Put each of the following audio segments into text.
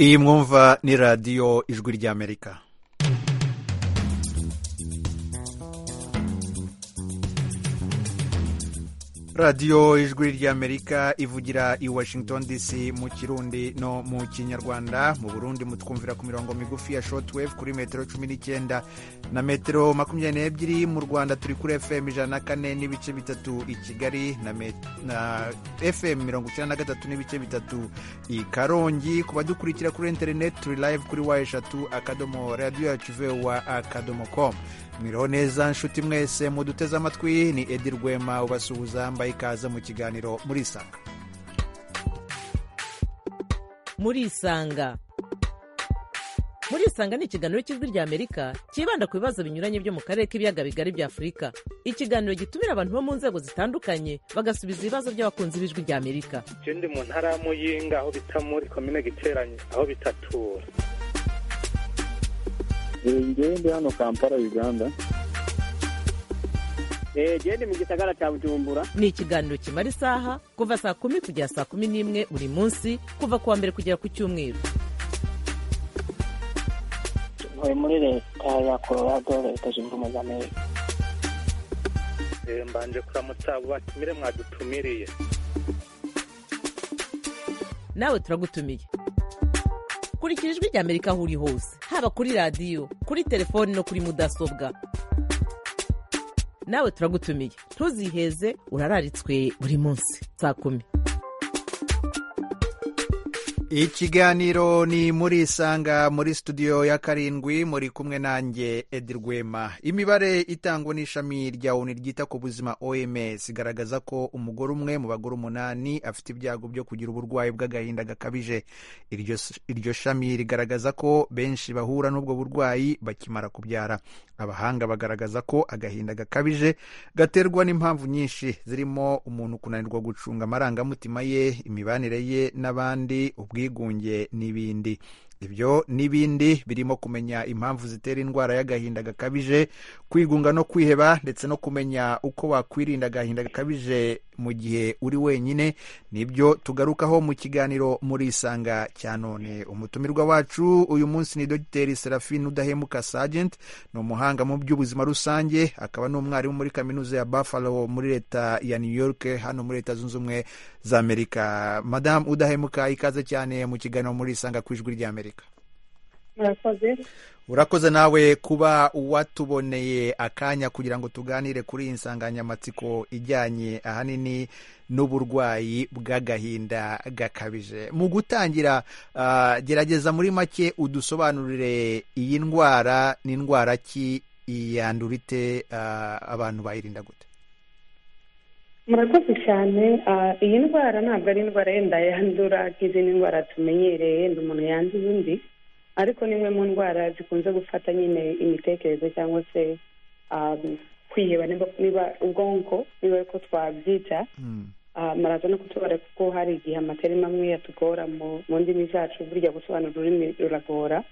iyi mwumva ni radiyo ijwi ry'amerika radiyo ijwi ry'amerika ivugira i washington dc mu kirundi no mu kinyarwanda mu burundi mutwumvira ku mirongo migufi ya shotwave kuri metero cumi n'icyenda na metero makumyabiri n'ebyiri mu rwanda turi kuri fm ijana na kane n'ibice bitatu i kigali na, me, na fm mirongo icyenda na gatatu n'ibice bitatu i karongi ku badukurikira kuri interineti turi live kuri wa eshatu akadomo radiyo yacu vewa akadomo com mwiriho neza nshuti mwese muduteze amatwi ni edi rwema ubasuhuza mbaye ikaze mu kiganiro murisanga murisanga murisanga ni ikiganiro cy'ijwi ry'amerika cyibanda ku bibazo binyuranye byo mu karere k'ibiyaga bigari bya afurika ikiganiro gitumira abantu bo mu nzego zitandukanye bagasubiza ibibazo by'abakunzi b'ijwi ry'amerika icyo ndi mu ntara ya muyinga aho bita muri komine giteranye aho bitatura ngende hano kampala uganda gende mu gisagara cya bujumbura ni ikiganiro kimara isaha kuva saa kumi kugera saa kumi n'imwe buri munsi kuva ku wa mbere kugera ku cyumweru tuvuye muri leta ya colorado leta zunze ubumwe za amerika mbanje kuramutsa batumire mwadutumiriye nawe turagutumiye kurikira ijwi ry'amerika aho uri hose haba kuri radiyo kuri telefoni no kuri mudasobwa nawe turagutumiye ntuziheze urararitswe buri munsi saa kumi ikiganiro ni muri isanga muri studio ya karindwi muri kumwe nanjye edi rwema imibare itangwa n'ishami rya oni ryita ku buzima oms igaragaza ko umugore umwe mu bagore umunani afite ibyago byo kugira uburwayi bw'agahinda gakabije iryo, iryo shami rigaragaza ko benshi bahura n'ubwo burwayi bakimara kubyara abahanga bagaragaza ko agahinda gakabije gaterwa n'impamvu nyinshi zirimo umuntu kunanirwa gucunga amarangamutima ye imibanire ye n'abandi ubwigunge n'ibindi ibyo n'ibindi birimo kumenya impamvu zitera indwara y'agahinda gakabije kwigunga no kwiheba ndetse no kumenya uko wakwirinda agahinda gakabije mu gihe uri wenyine nibyo tugarukaho mu kiganiro muri isanga cya none umutumirwa wacu uyu munsi ni dogiteri serafine udahemuka sajenti ni umuhanga mu by'ubuzima rusange akaba n'umwarimu muri kaminuza ya buffalo muri leta ya new york hano muri leta zunze ubumwe za amerika madamu udahemuka ikaze cyane mu kiganiro muri isanga ku ijwi ry'amerika urakoze nawe kuba watuboneye akanya kugira ngo tuganire kuri iyi nsanganyamatsiko ijyanye ahanini n'uburwayi bw'agahinda gakabije mu gutangira gerageza muri make udusobanurire iyi ndwara ni indwara ki yandura ite abantu bayirinda gute murakoze cyane iyi ndwara ntabwo ari indwara yenda yandura nk'izindi ndwara tumenyereye yenda umuntu yanduye undi ariko ni imwe mu ndwara zikunze gufata nyine imitekerereze cyangwa se kwiheba niba ubwonko niba ariko twabyita maraza no kutubara kuko hari igihe amaterima amwe yatugora mu ndimi zacu burya gusobanura ururimi ruragora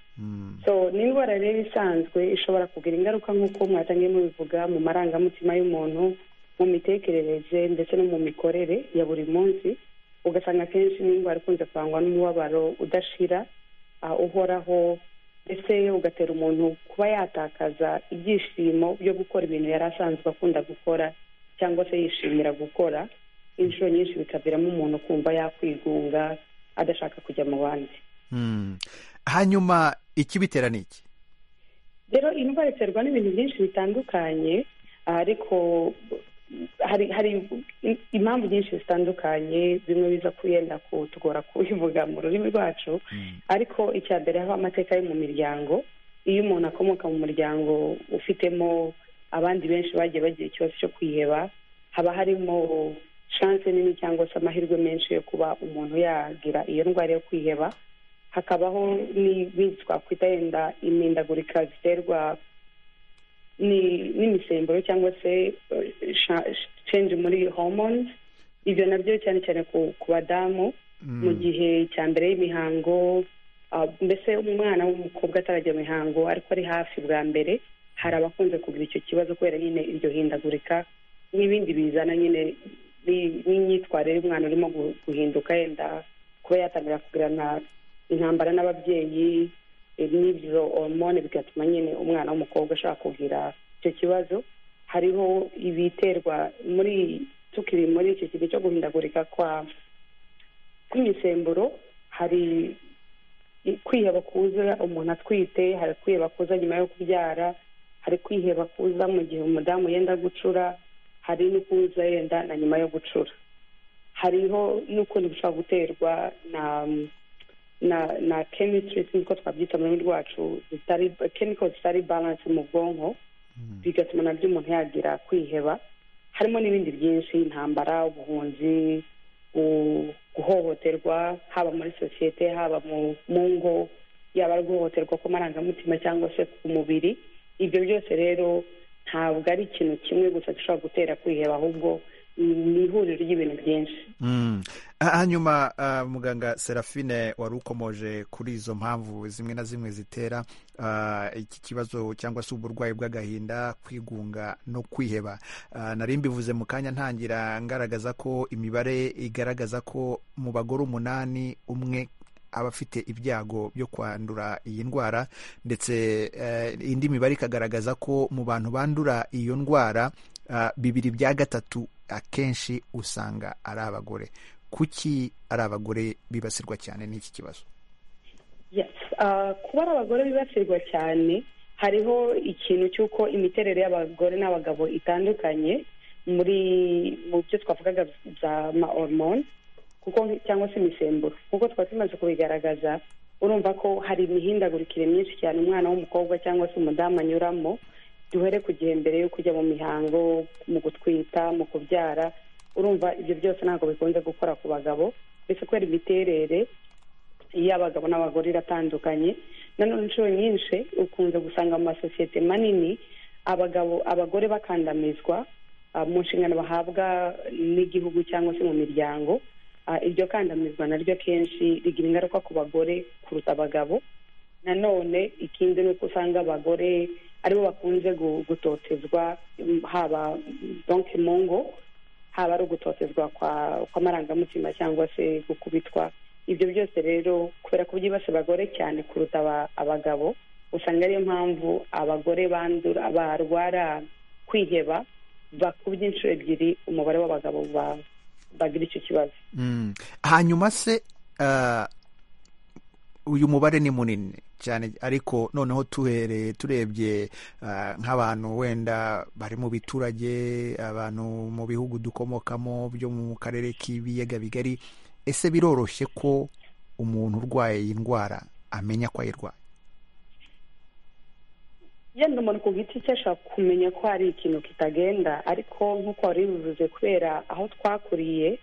so ni indwara rero isanzwe ishobora kugira ingaruka nk'uko mwatangiye mubivuga mu marangamutima y'umuntu mu mitekerereze ndetse no mu mikorere ya buri munsi ugasanga akenshi n'indwara ikunze kurangwa n'umubabaro udashira uhoraho ndetse ugatera umuntu kuba yatakaza ibyishimo byo gukora ibintu yari asanzwe akunda gukora cyangwa se yishimira gukora inshuro nyinshi bikaviramo umuntu kumva yakwigunga adashaka kujya mu bandi hanyuma ikibitera ni iki rero iyi ndwara iterwa n'ibintu byinshi bitandukanye ariko hari hari impamvu nyinshi zitandukanye zimwe biza kuyenda kutugora kubivuga mu rurimi rwacu ariko icya mbere haba amateka yo mu miryango iyo umuntu akomoka mu muryango ufitemo abandi benshi bagiye bagira ikibazo cyo kwiheba haba harimo shanse nini cyangwa se amahirwe menshi yo kuba umuntu yagira iyo ndwara yo kwiheba hakabaho n'ibindi twakwita yenda imindagurika ziterwa n'imisemburo cyangwa se change muri hormones ibyo nabyo cyane cyane ku badamu mu gihe cya mbere y'imihango mbese umwana w'umukobwa atarajya mu mihango ariko ari hafi bwa mbere hari abakunze kugira icyo kibazo kubera nyine iryo hindagurika n'ibindi bizana nyine n'imyitwarire y'umwana urimo guhinduka yenda kuba yatangira kugirana intambara n'ababyeyi eh, n'ibyo hormone bigatuma nyine umwana w'umukobwa ashaka kugira icyo kibazo hariho ibiterwa muri tukiri muri icyo kigo cyo guhindagurika kwa kw'imisemburo hari i- kwiheba kuza umuntu atwite hari kwiheba kuza nyuma yo kubyara hari kwiheba kuza mu gihe umudamu yenda gucura hari no kuza yenda na nyuma yo gucura hariho n'ukuntu bishobora guterwa na na na chemistries niko twabyita mu rurimi rwacu zitari chemicals zitari balance mu bwonko bigatuma nabyo umuntu yagira kwiheba harimo n'ibindi byinshi intambara ubuhunzi gu- guhohoterwa haba muri sosiyete haba mu mu ngo yaba ari guhohoterwa kw'amarangamutima cyangwa se ku mubiri ibyo byose rero ntabwo ari ikintu kimwe gusa gishobora gutera kwiheba ahubwo ni ihuriro ry'ibintu byinshi Mm. Ah, hanyuma ah, muganga serafine wari ukomoje kuri izo mpamvu zimwe na zimwe zitera ah, iki kibazo cyangwa se uburwayi bw'agahinda kwigunga no kwiheba Ah, nari mbivuze mu kanya ntangira ngaragaza ko imibare igaragaza ko mu bagore umunani umwe aba afite ibyago byo kwandura iyi ndwara ndetse eh, indi mibare ikagaragaza ko mu bantu bandura iyo ndwara ah, bibiri bya gatatu akenshi usanga ari abagore kuki ari abagore bibasirwa cyane n'iki kibazo Yes. Uh, kuba ari abagore bibasirwa cyane hariho ikintu cy'uko imiterere y'abagore n'abagabo itandukanye muri mu byo twavugaga bya ma hormone kuko cyangwa se imisemburo kuko twari tumaze kubigaragaza urumva ko hari imihindagurikire myinshi cyane umwana w'umukobwa cyangwa se umudamu anyuramo duhere ku gihe mbere yo kujya mu mihango mu gutwita mu kubyara urumva ibyo byose ntabwo bikunze gukora ku bagabo ndetse kubera imiterere iy'abagabo n'abagore iratandukanye nanone inshuro nyinshi ukunze gusanga mu masosiyete manini abagabo abagore bakandamizwa ah, mu nshingano bahabwa n'igihugu cyangwa se mu miryango Ah, iryo kandamizwa naryo akenshi rigira ingaruka ku bagore kuruta abagabo nanone ikindi ni uko usanga abagore aribo bakunze gu- gutotezwa mm, haba mm, donc mu ngo haba ari ugutotezwa kwa kw'amarangamutima cyangwa se gukubitwa ibyo byose rero kubera ko byibasa abagore cyane kuruta aba- abagabo usanga ariyo mpamvu abagore bandura barwara kwiheba bakubye inshuro ebyiri umubare w'abagabo ba- bagira icyo kibazo mm. hanyuma se ah, uyu mubare ni munini cyane ariko noneho tuhereye turebye ah, nk'abantu wenda bari mu biturage abantu mu bihugu dukomokamo byo mu karere k'ibiyaga bigari ese biroroshye ko umuntu urwaye iyi ndwara amenya ko ayirwaye yenda umuntu ku giti cye ashobora kumenya ko hari ikintu kitagenda ariko nk'uko wari bivuze kubera aho twakuriye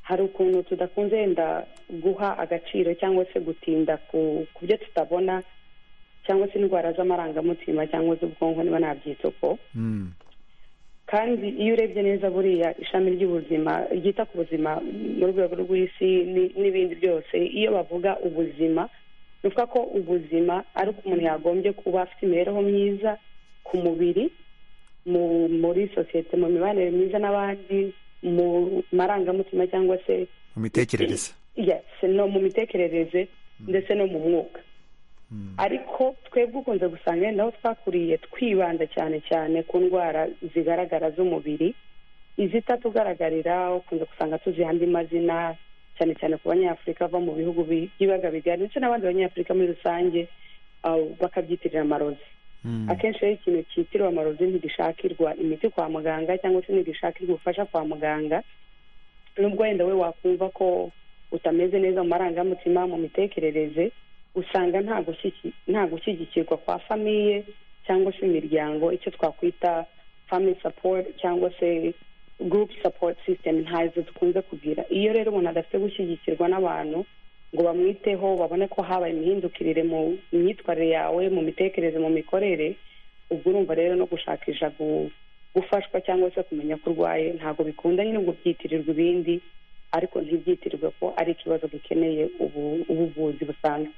hari ukuntu tudakunze yenda guha agaciro cyangwa se gutinda ku ku byo tutabona cyangwa se indwara z'amarangamutima cyangwa z'ubwonko niba nabyita uko mm. kandi iyo urebye neza buriya ishami ry'ubuzima ryita ku buzima mu rwego rw'isi ni- n'ibindi byose iyo bavuga ubuzima ni ukuvuga ko ubuzima ari uko umuntu yagombye kuba afite imibereho myiza ku mubiri mu muri sosiyete mu mibanire myiza n'abandi mu marangamutima cyangwa se mu mitekerereze yes, no mu mitekerereze ndetse no mu mwuka ariko twebwe ukunze gusanga wenda aho twakuriye twibanda cyane cyane ku ndwara zigaragara z'umubiri izitatugaragariza ukunze gusanga tuziha andi mazina cyane cyane ku banyafurika bava mu bihugu bi- by'ibiyaga bigari ndetse n'abandi banyafurika muri rusange ah, bakabyitirira amarozi Mm. akenshi rero ikintu cyitirwa amarozi ntigishakirwa imiti kwa muganga cyangwa se ntigishakirwa ubufasha kwa muganga nubwo wenda we wakumva ko utameze neza mu marangamutima mu mitekerereze usanga nta gushyiki- nta gushyigikirwa kwa famiye cyangwa se imiryango icyo twakwita family support cyangwa se group support system ntazo dukunze kugira iyo rero umuntu adafite gushyigikirwa n'abantu ngo bamwiteho babone ko habaye imihindukirire mu myitwarire yawe mu mitekerereze mu mikorere ubwo urumva rero no gushakisha gu- gufashwa cyangwa se kumenya ko urwaye ntabwo bikunda nyine ngo byitirirwe ibindi ariko ntibyitirirwe ko ari ikibazo gikeneye ubu- ubuvuzi busanzwe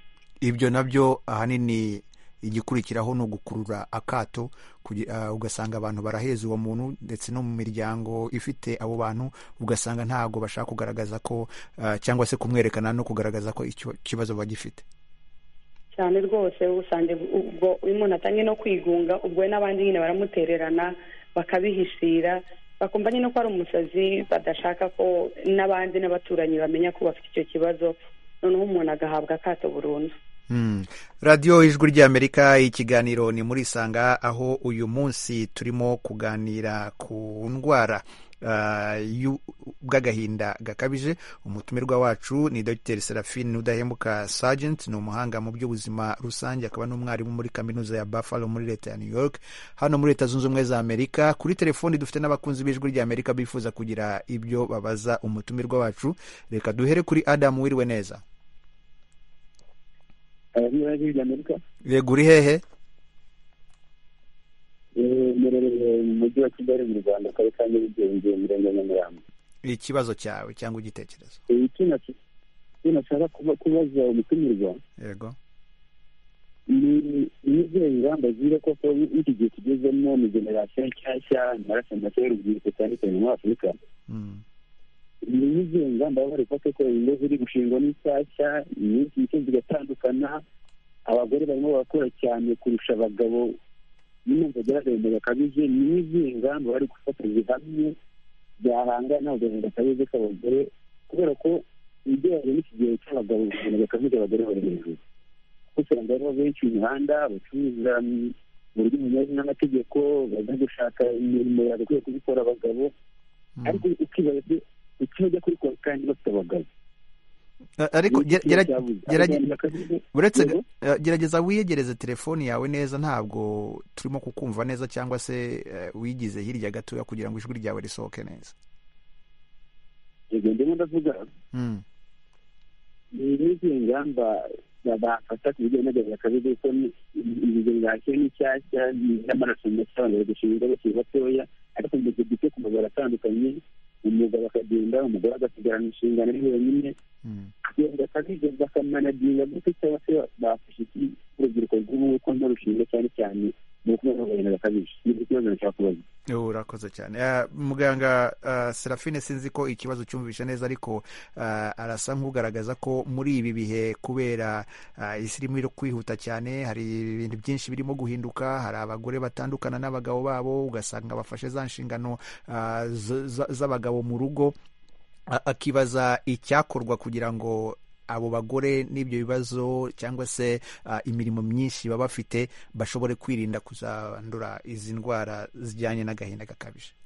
ibyo nabyo ahanini igikurikiraho ni ugukurura akato kugi- ah, ugasanga abantu baraheza uwo muntu ndetse no mu miryango ifite abo bantu ugasanga ntabwo bashaka kugaragaza ko ah, cyangwa se kumwerekana no kugaragaza ko icyo kibazo bagifite cyane rwose usanga ubwo iyo umuntu atangiye no kwigunga ubwo we n'abandi nyine baramutererana bakabihishira bakumva nyine ko ari umusazi badashaka ko n'abandi n'abaturanyi bamenya ko bafite icyo kibazo noneho umuntu agahabwa akato burundu Hmm. radiyo ijwi ry'amerika ikiganiro ni muri isanga aho uyu munsi turimo kuganira ku ndwara ah, y'u- bw'agahinda gakabije umutumirwa wacu ni dr serafine udahemuka sargent ni umuhanga mu by'ubuzima rusange akaba n'umwarimu muri kaminuza ya buffalo muri leta ya new york hano muri leta zunze ubumwe za amerika kuri telefoni dufite n'abakunzi b'ijwi ry'amerika bifuza kugira ibyo babaza umutumirwa wacu reka duhere kuri adamu wiriwe neza niba ari hirya amerika yego uri hehe eh, mperereye mu mujyi wa kigali mu rwanda akarere ka nyarugenge umurenge wa nyamirambo ikibazo cyawe cyangwa igitekerezo Eh, icyo nash- icyo nashaka kuba- kubaza umutumirwa yego ni ni izihe ngamba zibe koko n'iki gihe tugezemo ni generasiyo nshyashya amaraso make y'urubyiruko cyane cyane muri afurika Mm. ni izihe ngamba baba bari bufate ko ingo ziri gushingwa n'inshyashya iminsi mike zigatandukana abagore barimo barakora cyane kurusha abagabo nyine bagera agahinda gakabije ni izihe ngamba bari gufata zihamye byahangana agahinda gakabije k'abagore kubera ko ugereranyije n'iki gihe cy'abagabo agahinda gakabije abagore bari hejuru kuko usanga aribo benshi mu mihanda bacuruza mu buryo bunyuranye n'amategeko bajya gushaka imirimo yagakwiye kubikora abagabo Mm. ariko ukibaza se icyo bajya kurikora kandi bafite abagabo A- ariko Ni iki gera- gera- cyabuze? gerage- Agahinda gakabije uretse Yego. eh, gerageza wiyegereze telefoni yawe neza ntabwo turimo kukumva neza cyangwa se eh, wigize hirya gatoya kugira ngo ijwi ryawe risohoke neza yego ndimo ndavuga Mm. ni n'izihe ngamba ba- bafata ku bijyanye n'agahinda gakabije kuko ni- iyi generasiyo ni nshyashya ni n'amaraso make abantu bari gushinga bakiri batoya ariko mu gihe gito ku magara atandukanye umugabo akagenda umugore agasigarana inshingano ari wenyine Mm. agenda akabije bakamanaginga gute cyangwa se bafashe iki urubyiruko rw'ubu ko ntarushinga cyane cyane mu kuba n'agahinda gakabije ni ikibazo nashaka kubaza urakoze cyane Eh, muganga eh, serafine sinzi ko ikibazo cyumvishe neza ariko eh, arasa nk'ugaragaza ko muri ibi bihe kubera eh, isi irimo iri kwihuta cyane hari ibintu byinshi birimo guhinduka hari abagore batandukana n'abagabo babo ugasanga bafashe za nshingano eh, z- z- z'abagabo mu rugo a- akibaza icyakorwa kugira ngo abo bagore n'ibyo bibazo cyangwa se ah, imirimo myinshi baba bafite bashobore kwirinda kuzandura izi ndwara zijyanye n'agahinda gakabije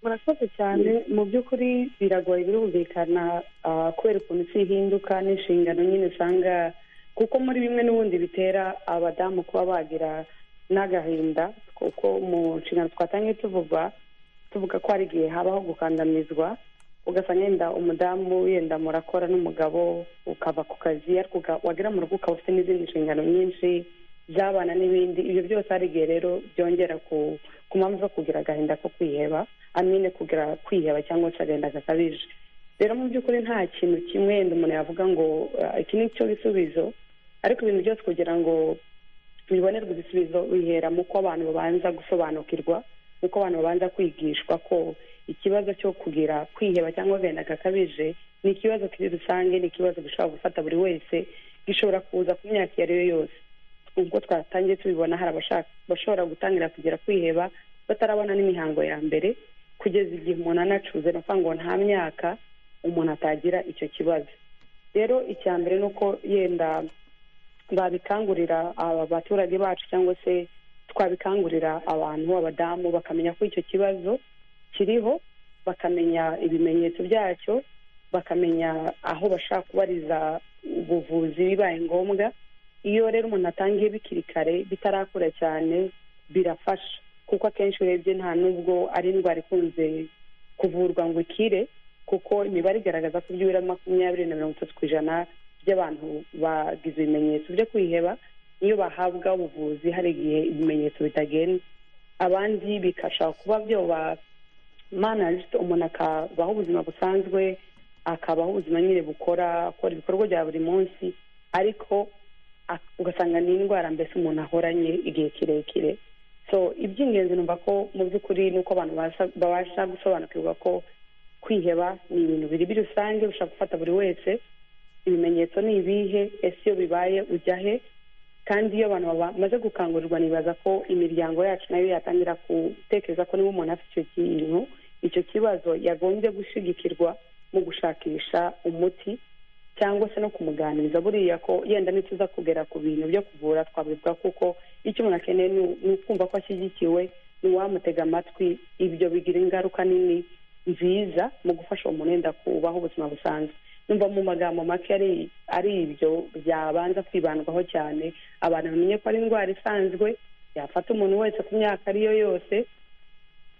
murakoze cyane mu by'ukuri biragoye birumvikana ah, kubera ukuntu isi ihinduka n'inshingano nyine usanga kuko muri bimwe n'ubundi bitera abadamu kuba bagira n'agahinda kuko mu nshingano twatangiye tuvuga tuvuga ko hari igihe habaho gukandamizwa ugasanga yenda umudamu yenda murakora n'umugabo ukava ku kazi ariko uga- wagera mu rugo ukaba ufite n'izindi nshingano nyinshi z'abana n'ibindi ibyo byose hari igihe rero byongera ku ku mpamvu zo kugira agahinda ko kwiheba amine kugira kwiheba cyangwa se agahinda gakabije rero mu by'ukuri nta kintu kimwe wenda umuntu yavuga ngo "Ah, iki ni cyo gisubizo ariko ibintu byose kugira ngo bibonerwe ibisubizo bihera mu ko abantu babanza gusobanukirwa mu ko abantu babanza kwigishwa ko ikibazo cyo kugira kwiheba cyangwa agahinda gakabije ni ikibazo kiri rusange ni ikibazo gishobora gufata buri wese gishobora kuza ku myaka iyo ari yo yose ubwo twatangiye tubibona hari abashaka bashobora gutangira kugira kwiheba batarabona n'imihango ya mbere kugeza igihe umuntu anacuze no ngo nta myaka umuntu atagira icyo kibazo rero icya mbere ni uko yenda babikangurira aba baturage bacu cyangwa se twabikangurira abantu abadamu bakamenya ko icyo kibazo kiriho bakamenya ibimenyetso byacyo bakamenya aho bashaka kubariza ubuvuzi bibaye ngombwa iyo rero umuntu atangiye bikiri kare bitarakura cyane birafasha kuko akenshi urebye nta nubwo ari indwara ikunze kuvurwa ngo ikire kuko imibare igaragaza ko byibura makumyabiri na mirongo itatu ku ijana by'abantu bagize ibimenyetso byo kwiheba iyo bahabwa ubuvuzi hari igihe ibimenyetso bitagenda abandi bikashobora kuba byoba managed umuntu akabaho ubuzima busanzwe akabaho ubuzima nyine bukora akora ibikorwa bya buri munsi ariko ak- ugasanga ni indwara mbese umuntu ahoranye igihe kirekire so iby'ingenzi numva ko mu by'ukuri ni uko abantu babasha- babasha gusobanukirwa ko kwiheba ni ibintu biri biri rusange bishobora gufata buri wese ibimenyetso ni ibihe ese iyo bibaye ujya he kandi iyo abantu bamaze gukangurirwa nibaza ko imiryango yacu nayo yatangira gutekereza ko niba umuntu afite icyo kintu icyo kibazo yagombye gushyigikirwa mu gushakisha umuti cyangwa se no kumuganiriza buriya ko yenda ntituza kugera ku bintu byo kuvura twabibwa kuko icyo umuntu akeneye ni ni ukumva ko ashyigikiwe ni uwamutega amatwi ibyo bigira ingaruka nini nziza mu gufasha uwo muntu wenda kubaho ubuzima busanzwe numva mu magambo make ari ari ibyo byabanza kwibandwaho cyane abantu bamenye ko ari indwara isanzwe yafata umuntu wese ku myaka ari yo yose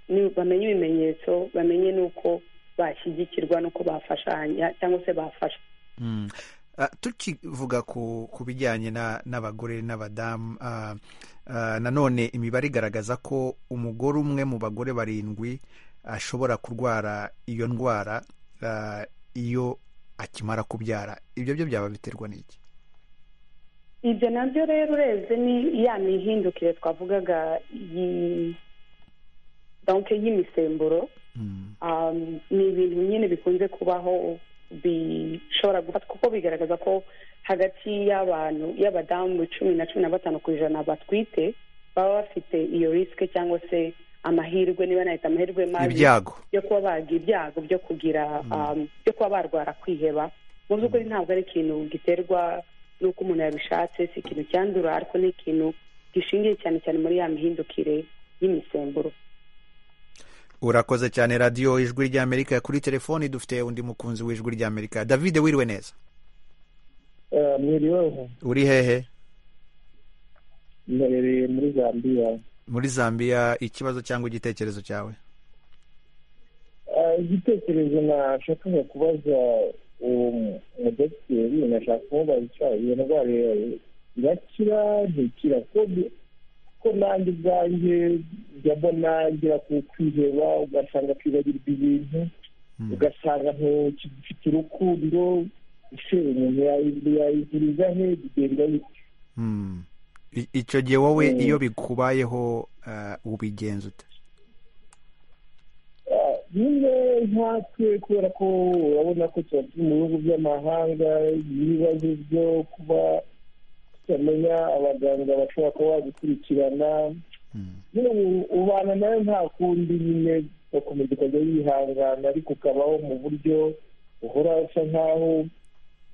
ni- bamenye ibimenyetso bamenye n'uko bashyigikirwa n'uko bafashanya cyangwa se bafashwa Mm. Ah, tukivuga ku ku bijyanye na- n'abagore n'abadamu ah, ah, nanone imibare igaragaza ko umugore umwe mu bagore barindwi ashobora kurwara iyo ndwara ah, iyo akimara kubyara ibyo byo byaba biterwa n'iki ibyo nabyo rero urebye ni ya mihindukire twavugaga yi- donc y'imisemburo Mm. um, ni ibintu nyine bikunze kubaho bishobora gufatwa kuko bigaragaza ko hagati y'abantu y'abadamu cumi na cumi na batanu ku ijana batwite baba bafite iyo risike cyangwa se amahirwe niba nahita amahirwe mabi ibyago byo kuba bagira ibyago byo kugira um, byo kuba barwara kwiheba mu by'ukuri ntabwo ari ikintu giterwa n'uko umuntu yabishatse si ikintu cyandura ariko ni ikintu gishingiye cyane cyane muri ya mihindukire y'imisemburo urakoze cyane radiyo ijwi ry'amerika kuri telefoni dufite undi mukunzi w'ijwi ry'amerika david wiriwe neza mwiriweho uri hehe mbereye muri zambiya muri zambia ikibazo cyangwa igitekerezo cyawe Ah, igitekerezo nashakaga kubaza uwo mu- umudogiteri nashaka kumubaza icyo iyo ndwara ya- irakira ntikira ko bi- ko nanjye ubwanjye njya mbona ngira ku kwiheba ugasanga kwibagirwa ibintu Mm. ugasanga ntukigifite urukundo ese umuntu yayiguriza he bigenda bite Mm. I- icyo gihe wowe Mm. iyo bikubayeho uh, ubigenza ute Ah, nyine nkatwe kubera ko urabona ko tuba turi mu bihugu by'amahanga ibibazo byo kuba tutamenya abaganga bashobora kuba bagukurikirana Mm. nyine u- ubana nayo nta kundi nyine ugakomeza ukajya yihangana ariko ukabaho mu buryo uhora usa nk'aho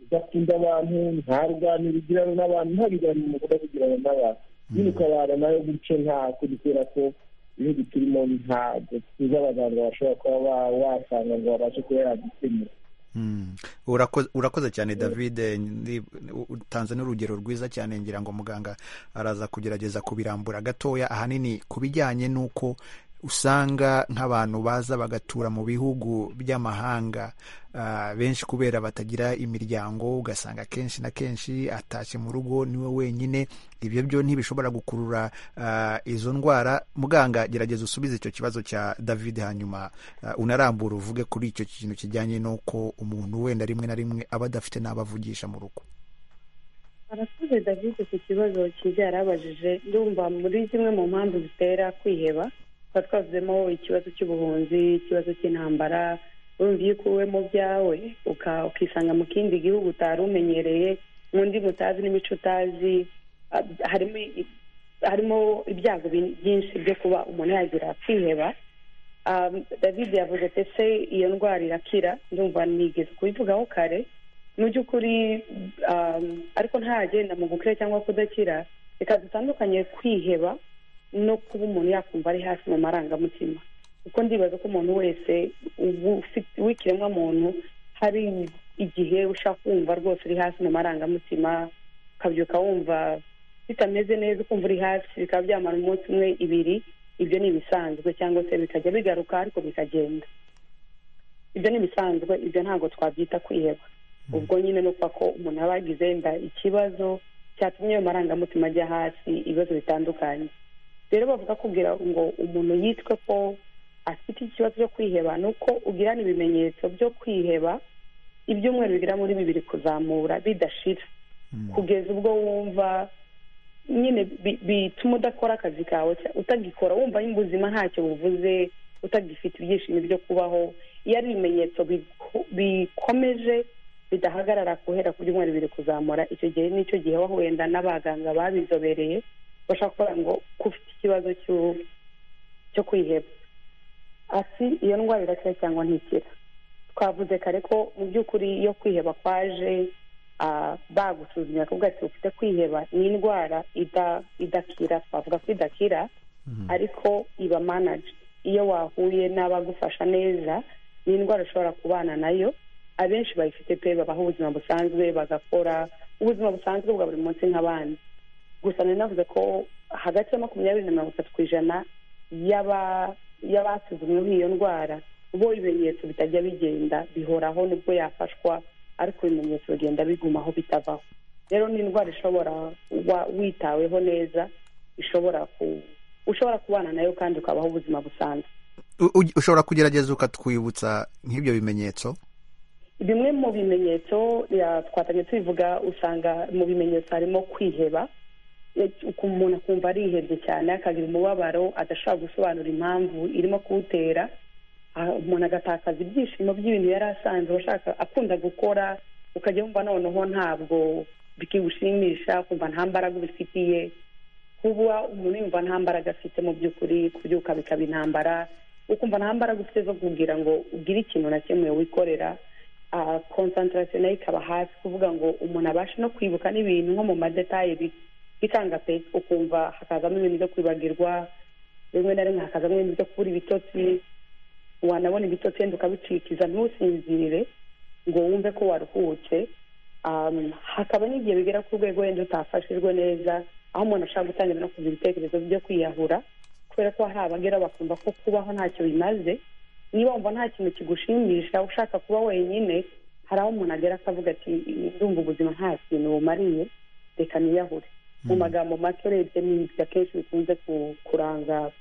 udakunda abantu nta ruganiro ugirana n'abantu nta biganiro mukunda kugirana n'abantu nyine ukabana nayo gutyo nta kundi kubera ko ibihugu turimo ntabwo tuzi abaganga bashobora kuba ba- wasanga ngo babashe kuba yagukemura Mm. Urako- urakoze cyane david ndi- u- utanze n'urugero rwiza cyane ngira ngo muganga araza kugerageza kubirambura gatoya ahanini ku bijyanye n'uko usanga nk'abantu baza bagatura mu bihugu by'amahanga ah, benshi kubera batagira imiryango ugasanga kenshi na kenshi atashye mu rugo niwe wenyine ibyo byo ntibishobora gukurura ah, izo ndwara muganga gerageza usubize icyo kibazo cya david hanyuma ah, unarambura uvuge kuri icyo kintu kijyanye n'uko umuntu wenda rimwe na rimwe aba adafite n'abo avugisha mu rugo arakoze david ku kibazo cyiza yarabajije ndumva muri zimwe mu mpamvu zitera kwiheba tuba twavuzemo ikibazo cy'ubuhunzi ikibazo cy'intambara urumva iyo ukuwe mu byawe uka- ukisanga mu kindi gihugu utari umenyereye n'undi mutazi n'imico utazi ah, harimo i- harimo ibyago bi- byinshi byo kuba umuntu yagira kwiheba Ah, david yavuze ati ese iyo ndwara irakira ndumva nigeze kubivugaho kare mu by'ukuri um, ariko ntagenda mu gukira cyangwa kudakira reka dutandukanye kwiheba no kuba umuntu yakumva ari hasi mu marangamutima kuko ndibaza ko umuntu wese ubu- ufite- w'ikiremwa muntu hari igihe ushaka kumva rwose uri hasi mu marangamutima ukabyuka wumva bitameze neza ukumva uri hasi bikaba byamara umunsi umwe ibiri ibyo ni ibisanzwe cyangwa se bikajya bigaruka ariko bikagenda ibyo ni ibisanzwe ibyo ntabwo twabyita kwiheba ubwo nyine ni ukuvuga ko umuntu aba yagize wenda ikibazo cyatumye ayo marangamutima ajya hasi ibibazo bitandukanye rero bavuga kugira ngo umuntu yitwe ko afite ikibazo cyo kwiheba ni uko ugirana ibimenyetso byo kwiheba ibyumweru bigera muri bibiri kuzamura bidashira kugeza ubwo wumva nyine bi- bituma udakora akazi kawe cya- utagikora wumva nyine ubuzima ntacyo buvuze utagifite ibyishimo byo kubaho iyo ari ibimenyetso biko- bikomeje bidahagarara guhera ku byumweru bibiri kuzamura icyo gihe nicyo gihe waba wenda n'abaganga babizobereye bashobora kuvuga ngo ko ufite ikibazo cy'u- cyo kwiheba ati iyo ndwara irakira cyangwa ntikira twavuze kare ko mu by'ukuri iyo kwiheba kwaje ah, bagusuzumye bakavuga ati ufite kwiheba ni indwara ida- idakira twavuga ko idakira ariko iba manaje iyo wahuye n'abagufasha neza ni indwara ushobora kubana nayo abenshi bayifite pe babaho ubuzima busanzwe bagakora ubuzima busanzwe bwa buri munsi nk'abandi gusa nari navuze ko hagati ya makumyabiri na mirongo itatu ku ijana y'aba- y'abasuzumweho iyo ndwara bo ibimenyetso bitajya bigenda bihoraho nubwo yafashwa ariko ibimenyetso bigenda bigumaho bitavaho rero ni indwara ishobora kuba witaweho neza ishobora ku ushobora kubana nayo kandi ukabaho ubuzima busanzwe U- u- ushobora kugerageza ukatwibutsa nk'ibyo bimenyetso bimwe mu bimenyetso ya- twatangiye tubivuga usanga mu bimenyetso harimo kwiheba E, uku- umuntu akumva arihebye cyane akagira umubabaro adashobora gusobanura impamvu irimo kuwutera Ah, umuntu agatakaza ibyishimo by'ibintu yari asanzwe ashaka akunda gukora ukajya wumva noneho ntabwo bikigushimisha ukumva nta mbaraga ubifitiye kuba umuntu yumva nta mbaraga afite mu by'ukuri kubyuka bikaba intambara ukumva nta mbaraga ufite zo kubwira ngo ugire ikintu na kimwe wikorera ah, concentration nayo ikaba hasi kuvuga ngo umuntu abashe no kwibuka n'ibintu nko mu madetaye bi- bikanga pe ukumva hakazamo ibintu byo kwibagirwa rimwe na rimwe hakazamo ibintu byo kubura ibitotsi wanabona ibitotsi wenda ukabicikiza ntusinzirire ngo wumve ko waruhutse Um, hakaba n'igihe bigera ku rwego wenda utafashijwe neza aho umuntu ashobora gutangira no kugira ibitekerezo byo kwiyahura kubera ko hari abagera bakumva ko kubaho ntacyo bimaze niba wumva nta kintu kigushimisha ushaka kuba wenyine hari aho umuntu agera akavuga ati ndumva ubuzima nta kintu bumariye reka niyahure mu magambo make urebye ni ibyo akenshi bikunze ku- kuranga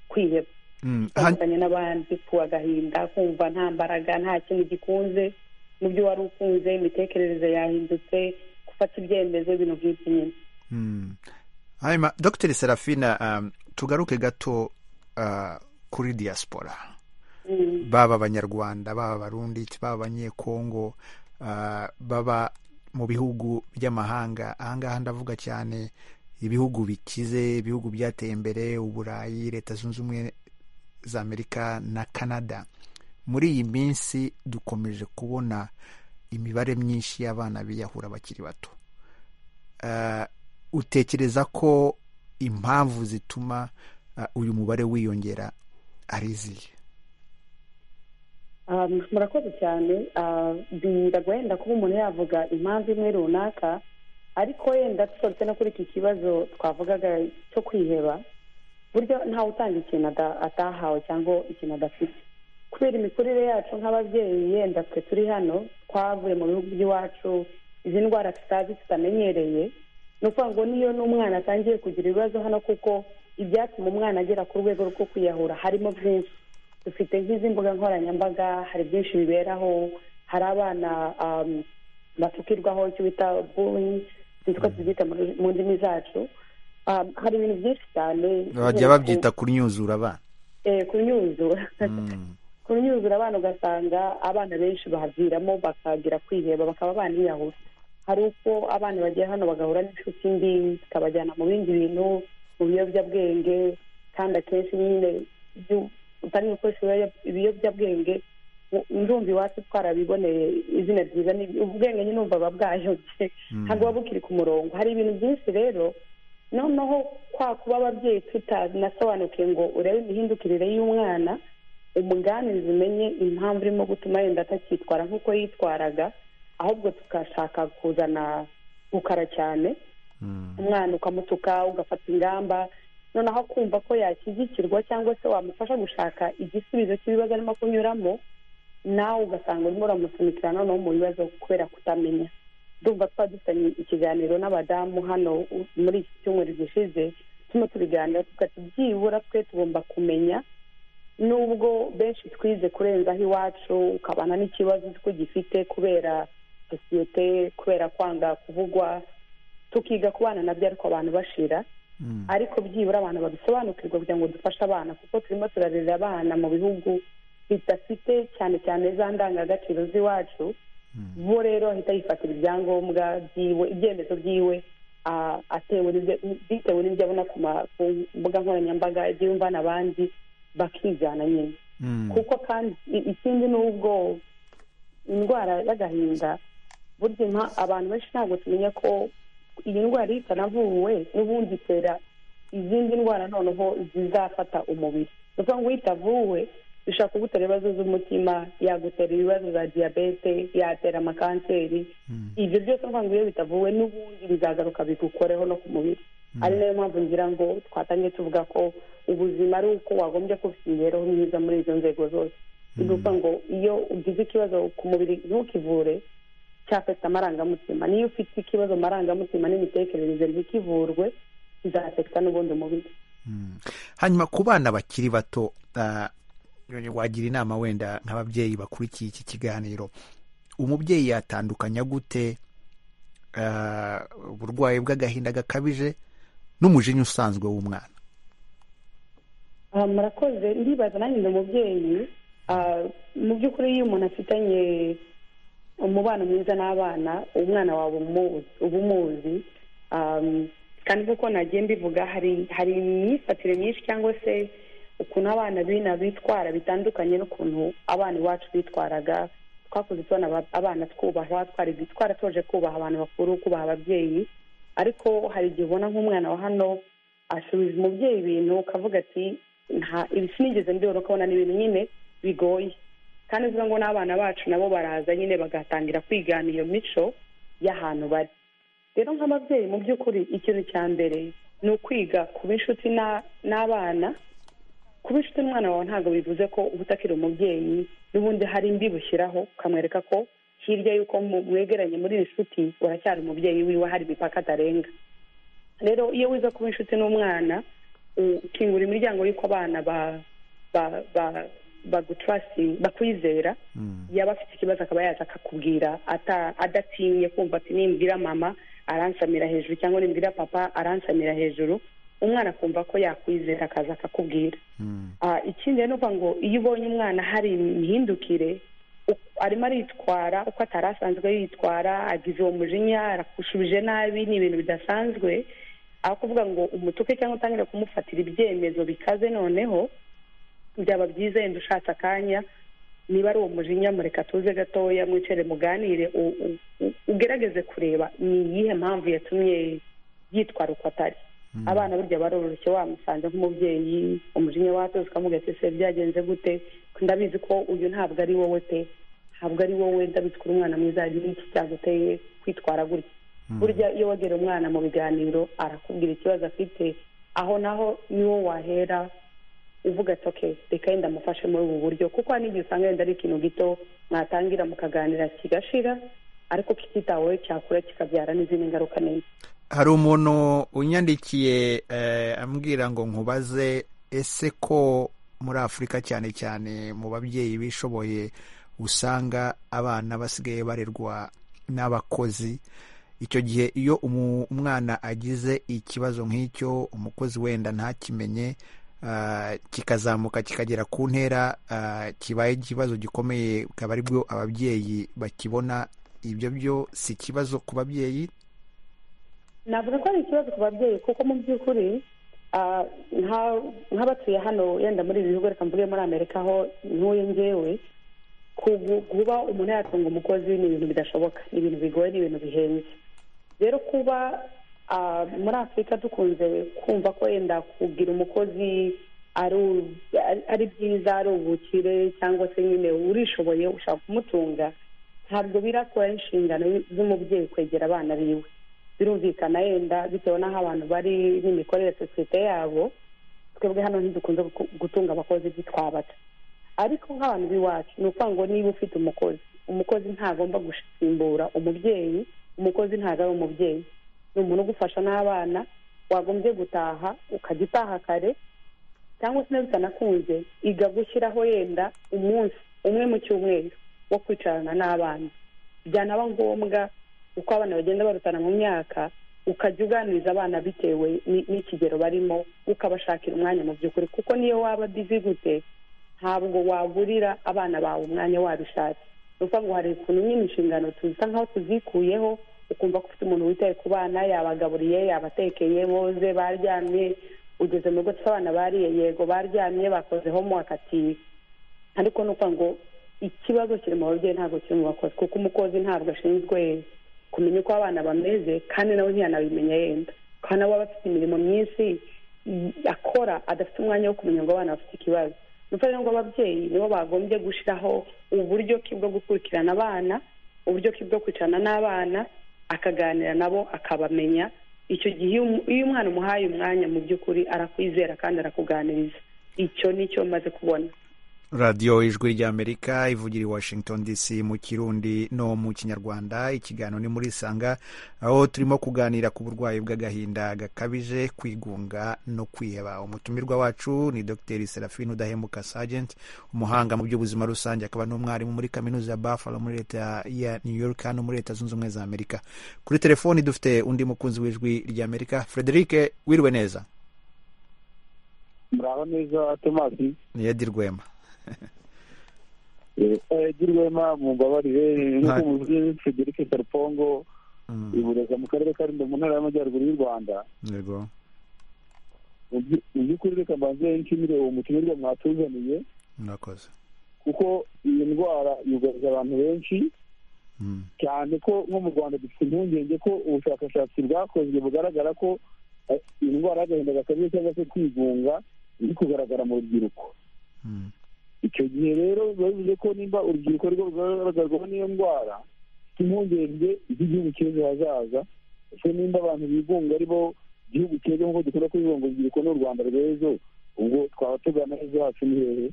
kwiheba Mm, ha- utandukanye n'abandi ku agahinda kumva nta mbaraga nta kintu gikunze mu byo wari ukunze imitekerereze yahindutse gufata ibyemezo ibintu nk'ibyo nyine Mm. hanyuma dr serafina um, tugaruke gato uh, kuri diaspora Mm. baba abanyarwanda baba abarundi baba abanyekongo uh, baba mu bihugu by'amahanga ahangaha ndavuga cyane ibihugu bikize ibihugu byateye imbere uburayi leta zunze ubumwe za amerika na canada muri iyi minsi dukomeje kubona imibare myinshi y'abana biyahura bakiri bato Ah, utekereza ko impamvu zituma ah, uyu mubare wiyongera ari izihe Um, murakoze cyane Ah, biragoye wenda kuba umuntu yavuga impamvu imwe runaka ariko wenda tuturutse no kuri iki kibazo twavugaga cyo kwiheba buryo ntawe utanga ikintu ada- atahawe cyangwa ikintu adafite kubera imikurire yacu nk'ababyeyi yenda twe turi hano twavuye mu bihugu by'iwacu izi ndwara tutazi tutamenyereye ni ukuvuga ngo n'iyo n'umwana atangiye kugira ibibazo hano kuko ibyatuma umwana agera ku rwego rwo kwiyahura harimo byinshi dufite nk'izi mbuga nkoranyambaga hari byinshi biberaho hari abana um, bapfukirwaho icyo bita bullying sinzi uko tubyita muri- mu ndimi zacu Um, hari ibintu byinshi cyane bajya babyita kunyuzura abana Eh, kunyuzura Mm. kunyuzura abana ugasanga abana benshi bahaviramo bakagira kwiheba bakaba baniyahura hari uko abana bagiye hano bagahura n'inshuti mbi zikabajyana mu bindi bintu mu biyobyabwenge kandi akenshi nyine ibyo utari gukoresha ibiyoya- ibiyobyabwenge u- ndumva iwacu twarabiboneye izina ryiza ni ubwenge nyine numva buba bwayobye ntabwo buba bukiri ku murongo hari ibintu byinshi rero noneho kwa kuba ababyeyi tutanasobanukiwe ngo urebe imihindukirire y'umwana umuganizi umenye impamvu irimo gutuma yenda atacyitwara nk'uko yitwaraga ahubwo tugashaka kuzana gukara cyane Mm. umwana ukamutuka ugafata ingamba noneho akumva ko yashyigikirwa cyangwa se wamufasha gushaka igisubizo cy'ibibazo arimo kunyuramo nawe ugasanga urimo uramusunikira noneho mu bibazo kubera kutamenya ndumva twaba dufitanye ikiganiro n'abadamu hano u- muri iki cyumweru gishize turimo tubiganira tuvuga ati byibura twe tugomba kumenya nubwo benshi twize kurenzaho iwacu ukabana n'ikibazo uzi ko ugifite kubera sosiyete kubera kwanga kuvugwa tukiga kubana nabyo ariko abantu bashira ariko byibura abantu babisobanukirwa kugira ngo dufashe abana kuko turimo turarerera abana mu bihugu bidafite cyane cyane za ndangagaciro z'iwacu bo rero ahita yifatira ibyangombwa byiwe ibyemezo byiwe ah, atewe n'ibyo- bitewe n'ibyo abona ku ma- ku mbuga nkoranyambaga ibyo yumva n'abandi bakijyana nyine kuko kandi i- ikindi ni ubwo indwara y'agahinda burya impa- abantu benshi ntabwo tumenya ko iyi ndwara iyo itanavuwe n'ubundi itera izindi ndwara noneho zizafata umubiri ni ukuvuga ngo iyo itavuwe bishobora kugutera ibibazo z'umutima yagutera ibibazo za diyabete yatera amakanseri ibyo byose ni ukuvuga ngo iyo bitavuwe n'ubundi bizagaruka bigukoreho no ku mubiri ari nayo mpamvu ngira ngo twatangiye tuvuga ko ubuzima ari uko wagombye kuba ufite imibereho myiza muri izo nzego zose ni ukuvuga ngo iyo ugize ikibazo ku mubiri ntukivure cyafata amarangamutima niyo ufite ikibazo amarangamutima n'imitekerereze ntikivurwe izafekita n'ubundi mubiri hanyuma ku bana bakiri bato ah, wagira inama wenda nk'ababyeyi bakurikiye iki kiganiro umubyeyi yatandukanya gute ah, uburwayi bw'agahinda gakabije n'umujinya usanzwe w'umwana Ah, murakoze ndibaza nanjye ndi umubyeyi Ah, mu by'ukuri iyo umuntu afitanye umubano mwiza n'abana umwana wawe umu- uba umuzi Ah, kandi nk'uko nagiye mbivuga hari hari imyifatire myinshi cyangwa se ukuntu abana bina bitwara bitandukanye n'ukuntu abana iwacu bitwaraga twakuze tubona aba- abana twubaha twari twaratoje kubaha abantu bakuru kubaha ababyeyi ariko hari igihe ubona nk'umwana wa hano asubiza umubyeyi ibintu ukavuga ati nta ibi sinigeze mbibona ukabona ni ibintu nyine bigoye kandi uvuga ngo n'abana bacu nabo baraza nyine bagatangira kwigana iyo mico y'ahantu bari rero nk'ababyeyi mu by'ukuri ikintu cya mbere ni ukwiga kuba inshuti na- n'abana kuba inshuti n'umwana wawe ntabwo bivuze ko uba utakiri umubyeyi n'ubundi hari imbi bushyiraho ukamwereka ko hirya y'uko mu- mwegeranye muri iyi nshuti uracyari umubyeyi wiwe hari imipaka atarenga rero iyo wiza kuba inshuti n'umwana ukingura imiryango y'uko abana ba ba ba bagutrasi bakwizera yaba afite ikibazo akaba yaza akakubwira ata- adatinye kumva ati nimbwira mama aransamira hejuru cyangwa nimbwira papa aransamira hejuru umwana akumva ko yakwizera akaza akakubwira Ah, ikindi rero ni ukuvuga ngo iyo ubonye umwana hari imihindukire u- arimo aritwara uko atari asanzwe yitwara agize uwo mujinya arakushubije nabi ni ibintu bidasanzwe aho kuvuga ngo umutuke cyangwa utangire kumufatira ibyemezo bikaze noneho byaba byiza yenda ushatse akanya niba ari uwo mujinya mureka tuze gatoya mwicare muganire u- u- u- ugerageze kureba ni iyihe mpamvu yatumye yitwara uko atari abana burya baroroshye wamusanze nk'umubyeyi umujinya watoze ukamuga ati se byagenze gute ndabizi ko uyu ntabwo ari wowe pe ntabwo ari wowe ndabizi ko uri umwana mwiza n'iki cyaguteye kwitwara gutya burya iyo wegera umwana mu biganiro arakubwira ikibazo afite aho naho niwo wahera uvuga ati okay reka yenda amufashe muri ubu buryo kuko hari n'igihe usanga yenda ari ikintu gito mwatangira mukaganira kigashira ariko kititaweho cyakura kikabyara n'izindi ngaruka nini hari umuntu unyandikiye eh, ambwira ngo nkubaze ese ko muri afurika cyane cyane mu babyeyi bishoboye usanga abana basigaye barerwa n'abakozi icyo gihe iyo umu- umwana agize ikibazo nk'icyo umukozi wenda ntakimenye ah, kikazamuka kikagera ku ntera ah, kibaye ikibazo gikomeye bukaba ari bwo ababyeyi bakibona ibyo byo si ikibazo ku babyeyi navuga ko ari ikibazo ku babyeyi kuko mu by'ukuri ah, nka- nk'abatuye hano yenda muri ibi bihugu reka mvuge muri amerika aho ntuye ngewe kugu- kuba umuntu yatunga umukozi ni ibintu bidashoboka ni ibintu bigoye ni ibintu bihenze rero kuba ah, muri afurika dukunze kumva ko yenda kugira umukozi ari u- ari- ari byiza ari ubukire cyangwa se nyine urishoboye ushaka kumutunga ntabwo birakora inshingano z'umubyeyi kwegera abana biwe birumvikana yenda bitewe n'aho abantu bari n'imikorere ya sosiyete yabo twebwe hano ntidukunze guku- gutunga abakozi byitwabata ariko nk'abantu b'iwacu ni ukuvuga ngo niba ufite umukozi umukozi ntagomba gusimbura umubyeyi umukozi ntabwo ari umubyeyi ni umuntu ugufasha n'abana wagombye gutaha ukajya utaha kare cyangwa se niba bitanakunze iga gushyiraho yenda umunsi umwe mu cyumweru wo kwicarana n'abana byanaba ngombwa uko abana bagenda barutana mu myaka ukajya uganiriza abana bitewe ni- n'ikigero barimo ukabashakira umwanya mu by'ukuri kuko niyo waba bizi gute ntabwo wagurira abana bawe umwanya wabishatse ni ukuvuga ngo hari ukuntu nyine inshingano tuza nkaho tuzikuyeho ukumva ko ufite umuntu witaye ku bana yabagaburiye yabatekeye boze baryamye ugeze mu rugo twe abana bariye yego baryamye bakoze homework ati ariko ni ukuvuga ngo ikibazo kiri mu babyeyi ntabwo kiri mu bakozi kuko umukozi ntabwo ashinzwe kumenya uko abana bameze kandi nawe ntiyanabimenya yenda kandi nawe aba afite imirimo myinshi i- akora adafite umwanya wo kumenya ngo abana bafite ikibazo ni ukuvuga ngo ababyeyi nibo bagombye gushyiraho uburyo ki bwo gukurikirana abana uburyo ki bwo kwicarana n'abana akaganira nabo akabamenya icyo gihe iyo umu- iyo umwana umuhaye umwanya mu by'ukuri arakwizera kandi arakuganiriza icyo ni cyo maze kubona radiyo ijwi ry'amerika ivugira i washington dc mu kirundi no mu kinyarwanda ikiganiro ni muri sanga aho turimo kuganira ku burwayi bw'agahinda gakabije kwigunga no kwiheba umutumirwa wacu ni dr serafine udahemuka sargent umuhanga mu by'ubuzima rusange akaba n'umwarimu muri kaminuza ya buffalo muri leta ya new york no muri leta zunze ubumwe za amerika kuri telefoni dufite undi mukunzi w'ijwi ry'amerika frederic wiriwe neza muraba neza tomasi ntiyadirwema yagirwema mumbabarire nk'uko Nta- muzi frederic sarpongo Mm, ibureza mu karere ka rulindo mu ntara y'amajyaruguru y'u rwanda yego Mu by- mu by'ukuri reka mbanze nshimire uwo mutumirwa mwatuzaniye murakoze kuko iyi ndwara yugarije abantu benshi Mm. cyane ko nko mu rwanda dufite impungenge ko ubushakashatsi bwakozwe bugaragara ko eh, iyi ndwara y'agahinda gakabije cyangwa se kwigunga iri kugaragara mu rubyiruko Mm. icyo gihe rero biba bivuze ko nimba urubyiruko rwo rugaragarwaho n'iyo ndwara ifite impungenge z'igihugu cy'ejo hazaza ese nimba abantu bigunga ari bo igihugu cy'ejo nk'uko dukunda kubivuga ngo urubyiruko ni u rwanda rw'ejo ubwo twaba tugana ejo hacu ni hehe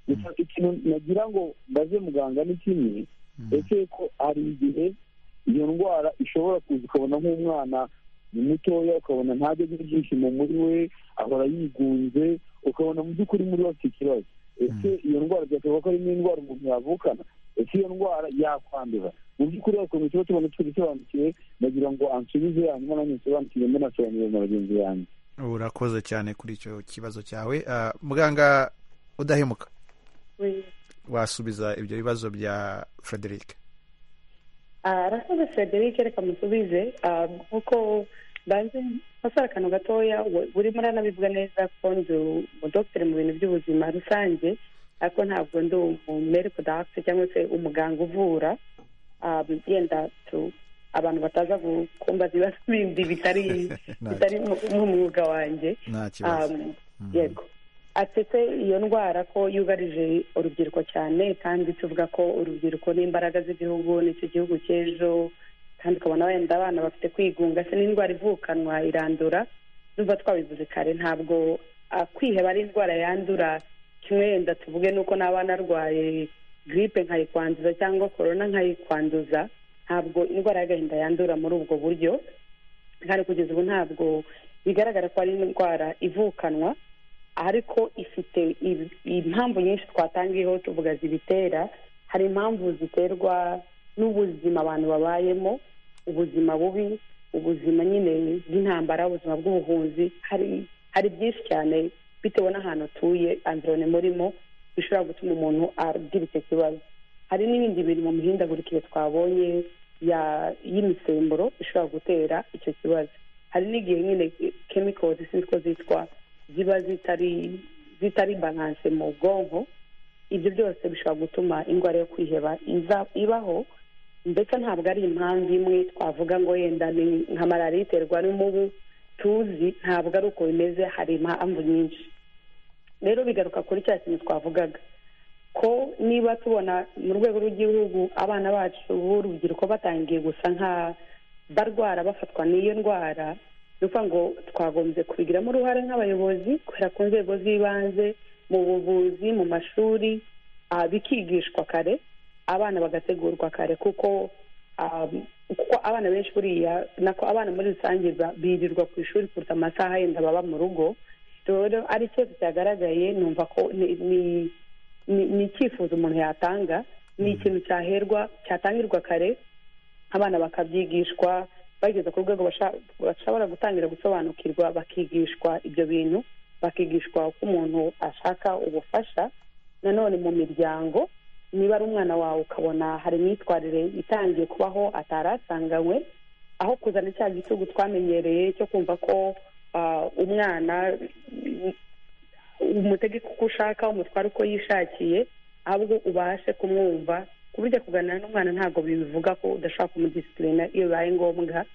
gusa ikintu nagira ngo mbaze muganga ni kimwe Mm. ese ko hari igihe iyo ndwara ishobora kuza ukabona nk'umwana ni mutoya ukabona ntajya agira ibyishimo muri we ahora yigunze ukabona mu by'ukuri muri we afite ikibazo ese iyo ndwara byashoboka ko ari n'indwara umuntu yavukana ese iyo ndwara yakwandura mu by'ukuri hari ukuntu tuba tubona tubisobanukiwe nagira ngo ansubize hanyuma nanjye nsobanukirwe mbanasobanurire na bagenzi banjye urakoze cyane kuri icyo kibazo cyawe Ah, muganga udahemuka wasubiza ibyo bibazo bya frederic arakoze frederic reka musubize ah, nk'uko banze basara akantu gatoya we- burimo uranabivuga neza kuko ndi umudogiteri mu bintu by'ubuzima rusange ariko ntabwo ndi umumedical doctor cyangwa se umuganga uvura ah, yenda tu- abantu bataza kumbaza ibibazo bindi bitari Nta- bitari mu- mu mwuga wanjye nta kibazo Um, Mhm. yego atetse iyo ndwara ko yugarije urubyiruko cyane kandi tuvuga ko urubyiruko ni imbaraga z'igihugu nicyo gihugu cy'ejo kandi ukabona wenda abana bafite kwigunga se n'indwara ivukanwa irandura numva twabivuze kare ntabwo ah, kwiheba ari indwara yandura kimwe wenda tuvuge nuko n'aba narwaye giripe nkayikwanduza cyangwa korona nkayikwanduza ntabwo indwara y'agahinda yandura muri ubwo buryo kandi kugeza ubu ntabwo bigaragara ko ari indwara ivukanwa ariko ifite i- impamvu nyinshi twatangiyeho tuvuga zibitera hari impamvu ziterwa n'ubuzima abantu babayemo ubuzima bubi ubuzima nyine bw'intambara ubuzima bw'ubuhunzi hari hari byinshi cyane bitewe n'ahantu utuye anzirone murimo bishobora gutuma umuntu agira icyo kibazo hari n'ibindi bintu mu mihindagurikire twabonye ya- y'imisemburo ishobora gutera icyo kibazo hari n'igihe nyine chemicals sinzi ko zitwa ziba zitari zitari balance mu bwonko ibyo byose bishobora gutuma indwara yo kwiheba iza- ibaho ndetse ntabwo ari impamvu imwe twavuga ngo yenda ni nka malariya iterwa n'umubu tuzi ntabwo ari uko bimeze hari impamvu nyinshi rero bigaruka kuri cya kintu twavugaga ko niba tubona mu rwego rw'igihugu abana bacu b'urubyiruko batangiye gusa nka barwara bafatwa n'iyo ndwara ni ukuvuga ngo twagombye kubigiramo uruhare nk'abayobozi guhera ku nzego z'ibanze mu buvuzi mu mashuri ah, bikigishwa kare abana bagategurwa kare kuko ah, kuko abana benshi buriya nako abana muri rusange ba- birirwa ku ishuri kuruta amasaha yenda baba mu rugo rero ari ikibazo cyagaragaye numva ko ni- ni- ni ni icyifuzo umuntu yatanga ni ikintu cyaherwa cyatangirwa kare abana bakabyigishwa bageze ku rwego basha- bashobora gutangira gusobanukirwa bakigishwa ibyo bintu bakigishwa uko umuntu ashaka ubufasha nanone mu miryango niba ari umwana wawe ukabona hari imyitwarire itangiye kubaho atari asanganywe aho kuzana cya gitugu twamenyereye cyo kumva ko ah, umwana umutegeka uko ushaka umutware uko yishakiye ahubwo ubashe kumwumva ku buryo kuganira n'umwana ntabwo bivuga ko udashobora kumudisipurina iyo bibaye ngombwa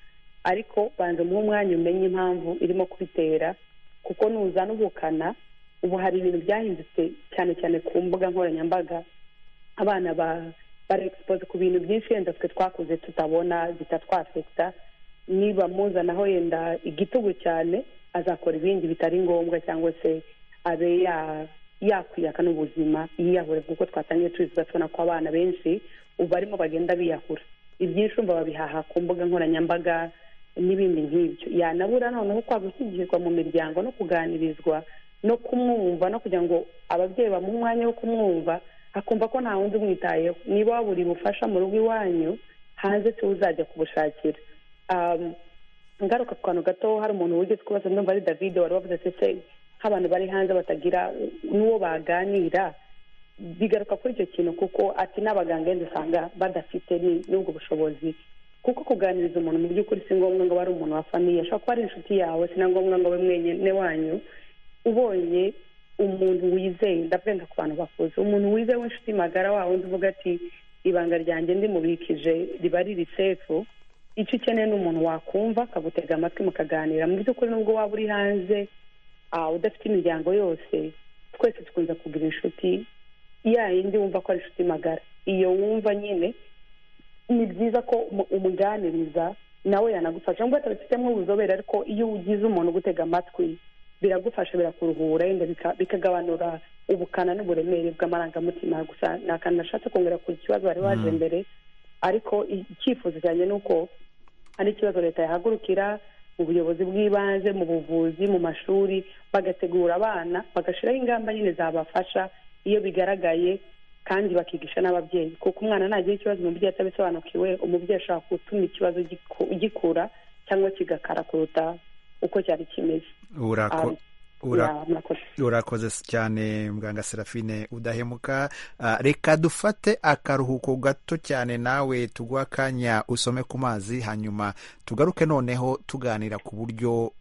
ariko banza umuhe umwanya umenye impamvu irimo kubitera kuko nuzana ubukana ubu hari ibintu byahindutse cyane cyane ku mbuga nkoranyambaga abana ba bari egisipoze ku bintu byinshi yenda twe twakuze tutabona bitatwafekita niba muzanaho yenda igitugu cyane azakora ibindi bitari ngombwa cyangwa se abe ya- yakwiyakana ubuzima yiyahura kuko twatangiye tubivuga tubona ko abana benshi ubu barimo bagenda biyahura ibyinshi umva babihaha ku mbuga nkoranyambaga n'ibindi nk'ibyo yanabura noneho kwa gushyigirirwa mu miryango no kuganirizwa no kumwumva no kugira ngo ababyeyi bamuhe umwanya wo kumwumva akumva ko nta wundi umwitayeho niba wabura ubufasha mu rugo iwanyu hanze si uzajya kubushakira Um, ngaruka ku kantu gato hari umuntu wigeze kubaza ndumva ari david wari wavuze ati ese nk'abantu bari hanze batagira n'uwo baganira bigaruka kuri icyo kintu kuko ati n'abaganga yenda usanga badafite ni- n'ubwo bushobozi kuko kuganiriza umuntu mu by'ukuri si ngombwa ngo abe ari umuntu wa famiye ashobora kuba ari inshuti yawe si na ngombwa ngo abe mwenyine wanyu ubonye umuntu wizeye ndabwenda ku bantu bakuze umuntu wizeye w'inshuti magara wa wundi uvuga ati ibanga ryanjye ndimubikije riba riri sefu icyo ukeneye ni umuntu wakumva akagutega amatwi mukaganira mu by'ukuri nubwo waba uri hanze ah, udafite imiryango yose twese dukunze kugira inshuti ya yindi wumva ko ari inshuti magara iyo wumva nyine ni byiza ko umu- umuganiriza nawe yanagufasha nubwo atabifitemo ubuzobere ariko iyo ugize umuntu ugutega amatwi biragufasha birakuruhura yenda bika- bikagabanura ubukana n'uburemere bw'amarangamutima gusa ni akantu nashatse kongera ku kibazo bari baje mbere ariko i- icyifuzo cyanjye ni uko ari ikibazo leta yahagurukira mu buyobozi bw'ibanze mu buvuzi mu mashuri bagategura abana bagashyiraho ingamba nyine zabafasha iyo bigaragaye kandi bakigisha n'ababyeyi kuko umwana nagira ikibazo umubyeyi atabisobanukiwe umubyeyi ashobora gutuma ikibazo giku- gikura cyangwa kigakara kuruta uko cyari kimeze urako Ah, ura- ya, murakoze urakoze cyane muganga serafine udahemuka Ah, reka dufate akaruhuko gato cyane nawe tuguha akanya usome ku mazi hanyuma tugaruke noneho tuganira ku buryo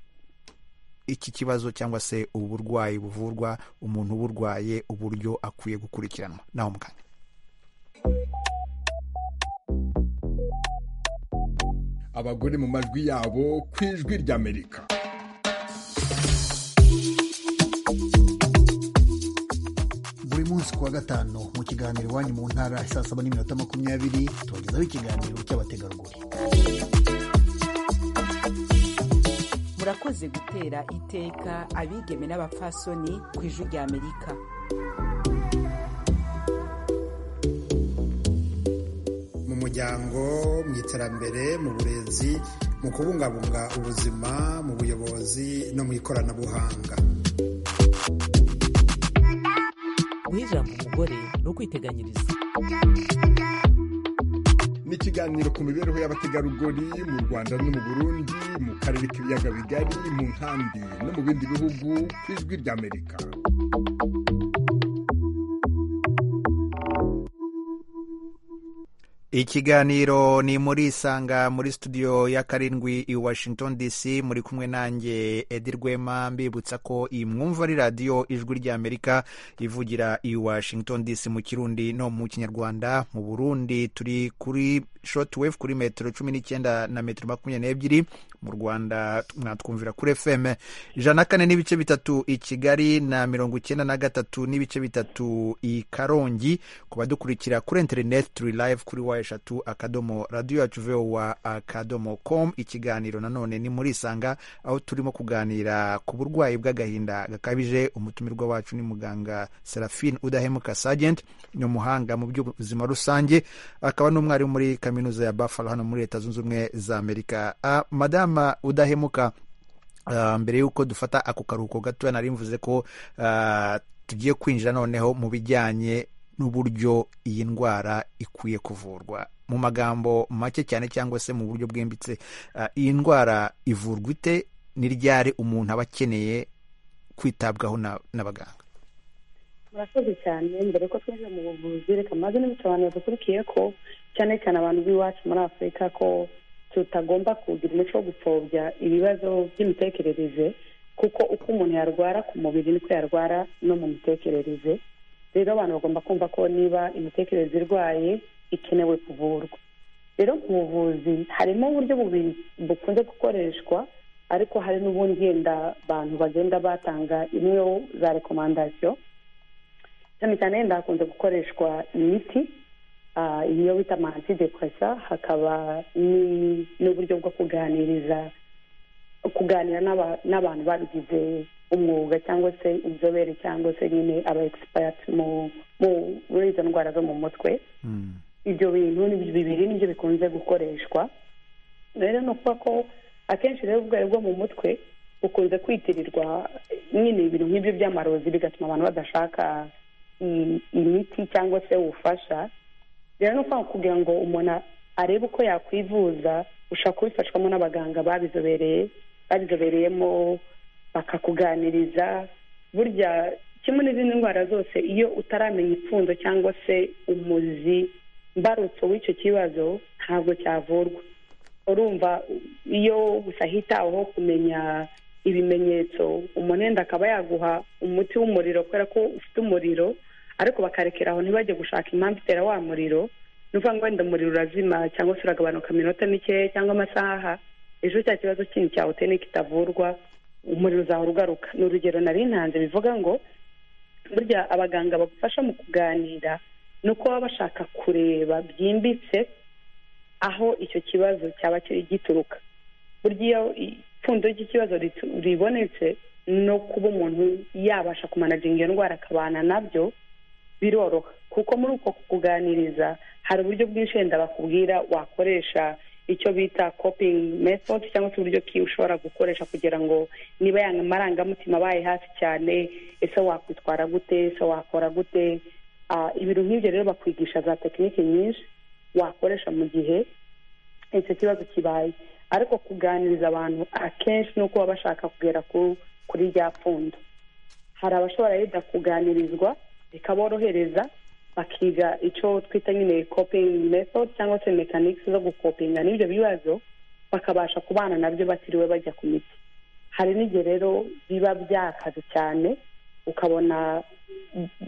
iki kibazo cyangwa se ubu burwayi buvurwa umuntu uburwaye uburyo akwiye gukurikiranwa naho mu kanya abagore mu majwi yabo ku ijwi ry'amerika buri munsi kuwa gatanu mu kiganiro iwanyu mu ntara ya saa saba n'iminota makumyabiri tubagezaho ikiganiro cy'abategarugori murakoze gutera iteka abigeme n'abapfasoni ku ijwi rya amerika mu muryango mu iterambere mu burezi mu kubungabunga ubuzima mu buyobozi no mu ikoranabuhanga guha ijambo umugore ni ukwiteganyiriza n'ikiganiro ku mibereho y'abategarugori mu rwanda no mu burundi mu karere k'ibiyaga bigari mu nkambi no mu bindi bihugu ku ijwi ry'amerika ikiganiro ni muri isanga muri studio ya karindwi i washington dc muri kumwe nanjye edi rwema mbibutsa ko iyi mwumva ari radiyo ijwi ry'amerika ivugira i washington dc mu kirundi no mu kinyarwanda mu burundi turi kuri shortwave kuri metero cumi n'icyenda na metero makumyabiri n'ebyiri mu rwanda mwatwumvira kuri fm ijana na kane n'ibice bitatu i kigali na mirongo icyenda na gatatu n'ibice bitatu i karongi ku badukurikira kuri interineti turi live kuri wa eshatu akadomo radiyo yacu vowa akadomo com ikiganiro nanone ni muri isanga aho turimo kuganira ku burwayi bw'agahinda gakabije umutumirwa wacu ni muganga serafine udahemuka sajenti ni umuhanga mu by'ubuzima rusange akaba n'umwarimu muri kaminuza ya buffalo hano muri leta zunze ubumwe za amerika Ah, madama udahemuka Ah, mbere y'uko dufata ako karuhuko gatoya nari mvuze ko ah, tugiye kwinjira noneho mu bijyanye n'uburyo iyi ndwara ikwiye kuvurwa mu magambo make cyane cyangwa se mu buryo bwimbitse uh, iyi ndwara ivurwa ite ni ryari umuntu aba akeneye kwitabwaho na- n'abaganga murakoze cyane mbere ko twinjira mu buvuzi reka maze n'ibitse abantu badukurikiye ko cyane cyane abantu b'iwacu muri afurika ko tutagomba kugira umuco wo gupfobya ibibazo by'imitekerereze kuko uko umuntu yarwara ku mubiri niko yarwara no mu mitekerereze rero abantu bagomba kumva ko niba imitekerereze irwaye ikenewe kuvurwa rero mu buvuzi harimo uburyo bubiri bukunze gukoreshwa ariko hari n'ubundi yenda abantu bagenda batanga imwe za rekomandasiyo cyane cyane yenda hakunze gukoreshwa imiti ah, iyo bita amantidepresa hakaba ni- n'uburyo bwo kuganiriza kuganira n'aba- n'abantu babigize umwuga cyangwa se inzobere cyangwa se nyine aba egisipayati muri izo ndwara zo mu mutwe ibyo bintu ni bibiri nibyo bikunze gukoreshwa rero ni ukuvuga ko akenshi rero ubwo bwo mu mutwe bukunze kwitirirwa nyine ibintu nk'ibyo by'amarozi bigatuma abantu badashaka i- imiti cyangwa se ubufasha rero ni ukuvuga kugira ngo umuntu a- arebe uko yakwivuza ushobora kubifashwamo n'abaganga babizobereye babizobereyemo bakakuganiriza burya kimwe n'izindi ndwara zose iyo utaramenya ipfundo cyangwa se umuzi mbarutso w'icyo kibazo ntabwo cyavurwa urumva iyo gusa hitaweho kumenya ibimenyetso umuntu wenda akaba yaguha umuti w'umuriro kubera ko ufite umuriro ariko bakarekera aho ntibajye gushaka impamvu itera wa muriro ni ukuvuga ngo wenda umuriro urazima cyangwa se uragabanuka mu minota mikeya cyangwa amasaha ejo cya kibazo kindi cyawuteye ni kitavurwa umuriro uzahora ugaruka ni urugero nari ntanze bivuga ngo burya abaganga bagufasha mu kuganira ni uko baba bashaka kureba byimbitse aho icyo kibazo cyaba kiri gituruka burya iyo ipfundo ry'ikibazo ritu- ribonetse no kuba umuntu yabasha kumanaginga iyo ndwara akabana nabyo biroroha kuko muri uko kuganiriza hari uburyo bwinshi wenda bakubwira wakoresha icyo bita coping method cyangwa se uburyo ki ushobora gukoresha kugira ngo niba yanga amarangamutima abaye hasi cyane ese wakwitwara gute ese wakora gute Ah, ibintu nk'ibyo rero bakwigisha za tekiniki nyinshi wakoresha mu gihe icyo kibazo kibaye ariko kuganiriza abantu akenshi ni uko baba bashaka kugera ku- kuri rya pfundo hari abashobora yenda kuganirizwa bikaborohereza bakiga icyo twita nyine coping method cyangwa se mekaniki zo gukopinga n'ibyo bibazo bakabasha kubana nabyo batiriwe bajya ku miti hari n'igihe rero biba byakaze cyane ukabona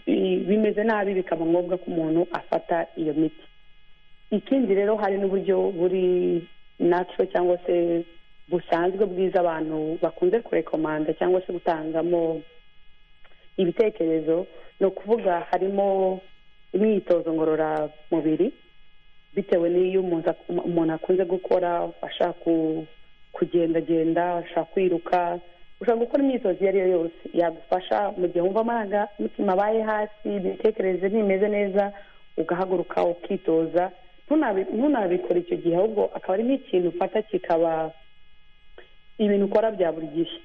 bi- bimeze nabi bikaba ngombwa ko umuntu afata iyo miti ikindi rero hari n'uburyo buri natwo cyangwa se busanzwe bwiza abantu bakunze kurekomanda cyangwa se gutangamo ibitekerezo ni ukuvuga harimo imyitozo ngororamubiri bitewe n'iyo umuntu ak- umuntu akunze gukora ashaka ku- kugendagenda ashaka kwiruka ushobora gukora imyitozo iyo ari yo yose yagufasha mu gihe wumva amarangamutima abaye hasi imitekerereze ntimeze neza ugahaguruka ukitoza ntunabi- ntunabikora icyo gihe ahubwo akaba ari nk'ikintu ufata kikaba ibintu ukora bya buri gihe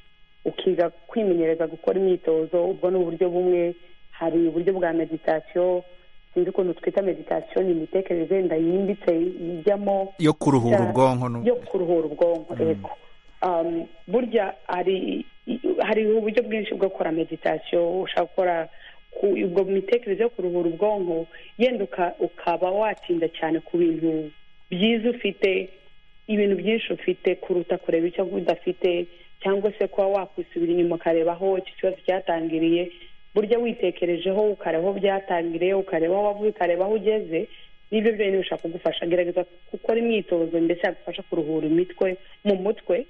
ukiga kwimenyereza gukora imyitozo ubwo ni uburyo bumwe hari uburyo bwa meditasiyo sinzi ukuntu twita meditasiyo ni imitekerereze yenda yimbitse ijyamo yo kuruhura Cyane. ubwonko no- yo kuruhura ubwonko yego Um, burya hari hari uburyo bwinshi bwo gukora meditasiyo ushobora gukora ku- ubwo mitekerereze yo kuruhura ubwonko yenda uka- ukaba watsinda cyane ku bintu byiza ufite ibintu byinshi ufite kuruta kureba icyo udafite cyangwa se kuba wakwisubira inyuma ukareba aho icyo kibazo cyatangiriye burya witekerejeho ukareba aho byatangiriye ukareba aho wavuye ukareba aho ugeze n'ibyo byonyine bishobora kugufasha gerageza gukora imyitozo ndetse yagufasha kuruhura imitwe mu mutwe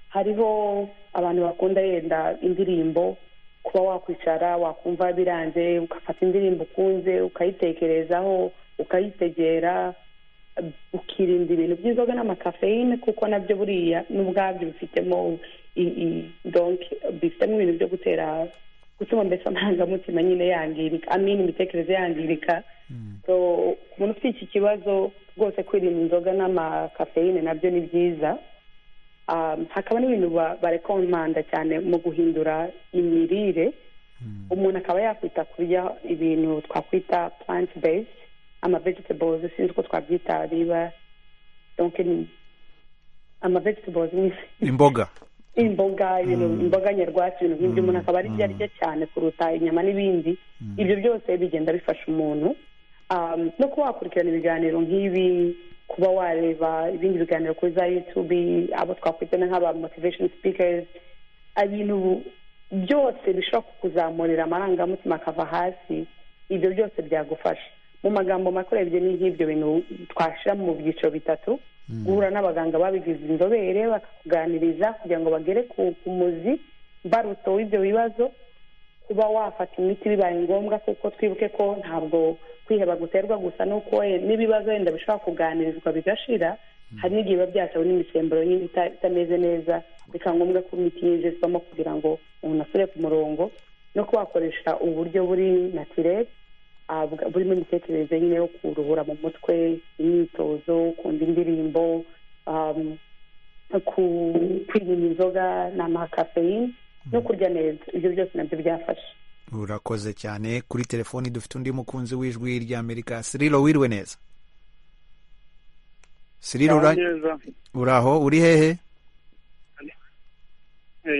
hariho abantu bakunda yenda indirimbo kuba wakwicara wakumva biranze ugafata indirimbo ukunze ukayitekerezaho ukayitegera ukirinda ibintu by'inzoga n'amakafeyine kuko nabyo buriya n'ubwabyo bifitemo i- i- donc bifitemo ibintu byo gutera gutuma mbese amarangamutima nyine yangirika amini imitekerereze yangirika so ku muntu ufite iki kibazo rwose kwirinda inzoga n'amakafeyine nabyo ni byiza Um, hakaba n'ibintu ba- barekomanda cyane mu guhindura imirire umuntu akaba yakwita kurya ibintu twakwita plant based ama vegetables sinzi uko twabyita biba donc ni ama vegetables ni imboga imboga ibintu imboga nyarwatsi ibintu nk'ibyo umuntu akaba ari arya cyane kuruta inyama n'ibindi ibyo byose bigenda bifasha umuntu um, no kuba wakurikirana ibiganiro nk'ibi kuba wareba ibindi biganiro kuri za youtube abo twakwita nk'aba motivation speakers ibintu byose bishobora kukuzamurira amarangamutima akava hasi ibyo byose byagufasha mu magambo makurebye ni nk'ibyo bintu twashyira mu byiciro bitatu guhura n'abaganga babigize inzobere bakakuganiriza kugira ngo bagere ku muzi mbaruto w'ibyo bibazo kuba wafata imiti bibaye ngombwa kuko twibuke ko ntabwo kwiheba guterwa gusa n'uko n'ibibazo wenda bishobora kuganirizwa bigashira hari n'igihe biba byatewe n'imisemburo itameze neza bikaba ngombwa ko imiti yinjizwamo kugira ngo umuntu asubire ku murongo no kuba wakoresha uburyo buri natirere burimo imitekerereze nyine yo kuruhura mu mutwe imyitozo kumva indirimbo kwirinda inzoga n'amakafeyini no kurya neza ibyo byose nabyo byafasha urakoze cyane kuri telefoni dufite undi mukunzi w'ijwi rya amerika siriro wiriwe neza siriro uraho uri hehe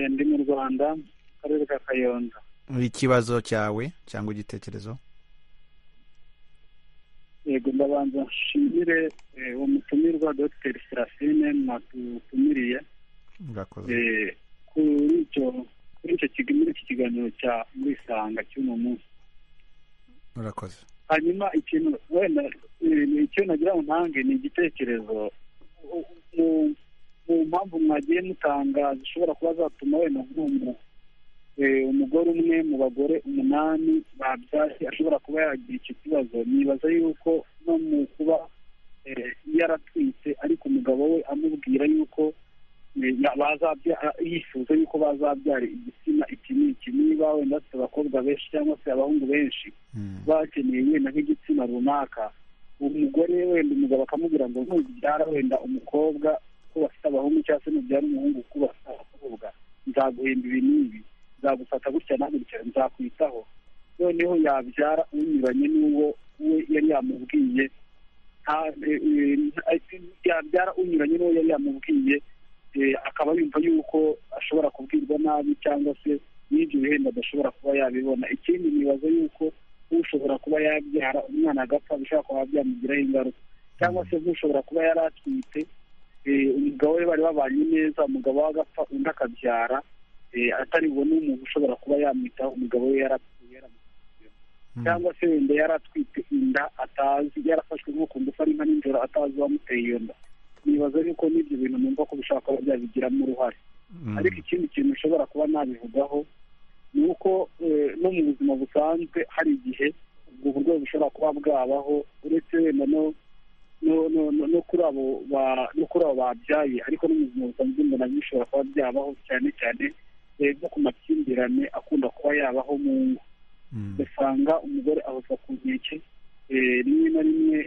ndi mu rwanda akarere ka kayonza ikibazo cyawe cyangwa igitekerezo yego ndabanza nshimire uwo mutumirwa dogiteri serafine mwatutumiriye kuri icyo muri iki kiganiro cya murisanga cy'uno munsi murakoze hanyuma ikintu wenda icyo nagira ngo ntange ni igitekerezo mu mpamvu mwagiye mutanga zishobora kuba zatuma wenda nk'uwo umugore umwe mu bagore umunani babyaye ashobora kuba yagira icyo kibazo nibaza yuko no mu kuba yaratwite ariko umugabo we amubwira yuko yifuza yuko bazabyara igitsina iki n'iki niba wenda afite abakobwa benshi cyangwa se abahungu benshi bakeneye wenda nk'igitsina runaka umugore wenda umugabo akamubwira ngo ntubyara wenda umukobwa ko bafite abahungu cyangwa se nubyara umuhungu ko bafite abakobwa nzaguhemba ibi n'ibi nzagufata gutya na gutya nzakwitaho noneho yabyara unyuranye n'uwo we yari yamubwiye yabyara unyuranye n'uwo yari yamubwiye akaba yumva yuko ashobora kubwirwa nabi cyangwa se n'ibyo bihembo adashobora kuba yabibona ikindi nibaza yuko ushobora kuba yabyara umwana agapfa bishobora kuba byamugiraho ingaruka cyangwa se nk'ushobora kuba yari atwite umugabo we bari babanye neza umugabo we agapfa undi akabyara atari bubone umuntu ushobora kuba yamwitaho umugabo we yarapfuye cyangwa se wenda yari atwite inda atazi yarafashwe nko ku ngufu ari nka nijoro atazi uwamuteye iyo nda nibaza yuko n'ibyo bintu numva ko bishobora kuba byabigiramo uruhare ariko ikindi kintu ushobora kuba nabivugaho ni uko no mu buzima busanzwe hari igihe ubwo burwayi bushobora kuba bwabaho uretse wenda no no kuri abo babyaye ariko no mu buzima busanzwe mbona bishobora kuba byabaho cyane cyane nko ku makimbirane akunda kuba yabaho mu ngo ugasanga umugore ahozwa ku nkeke rimwe na rimwe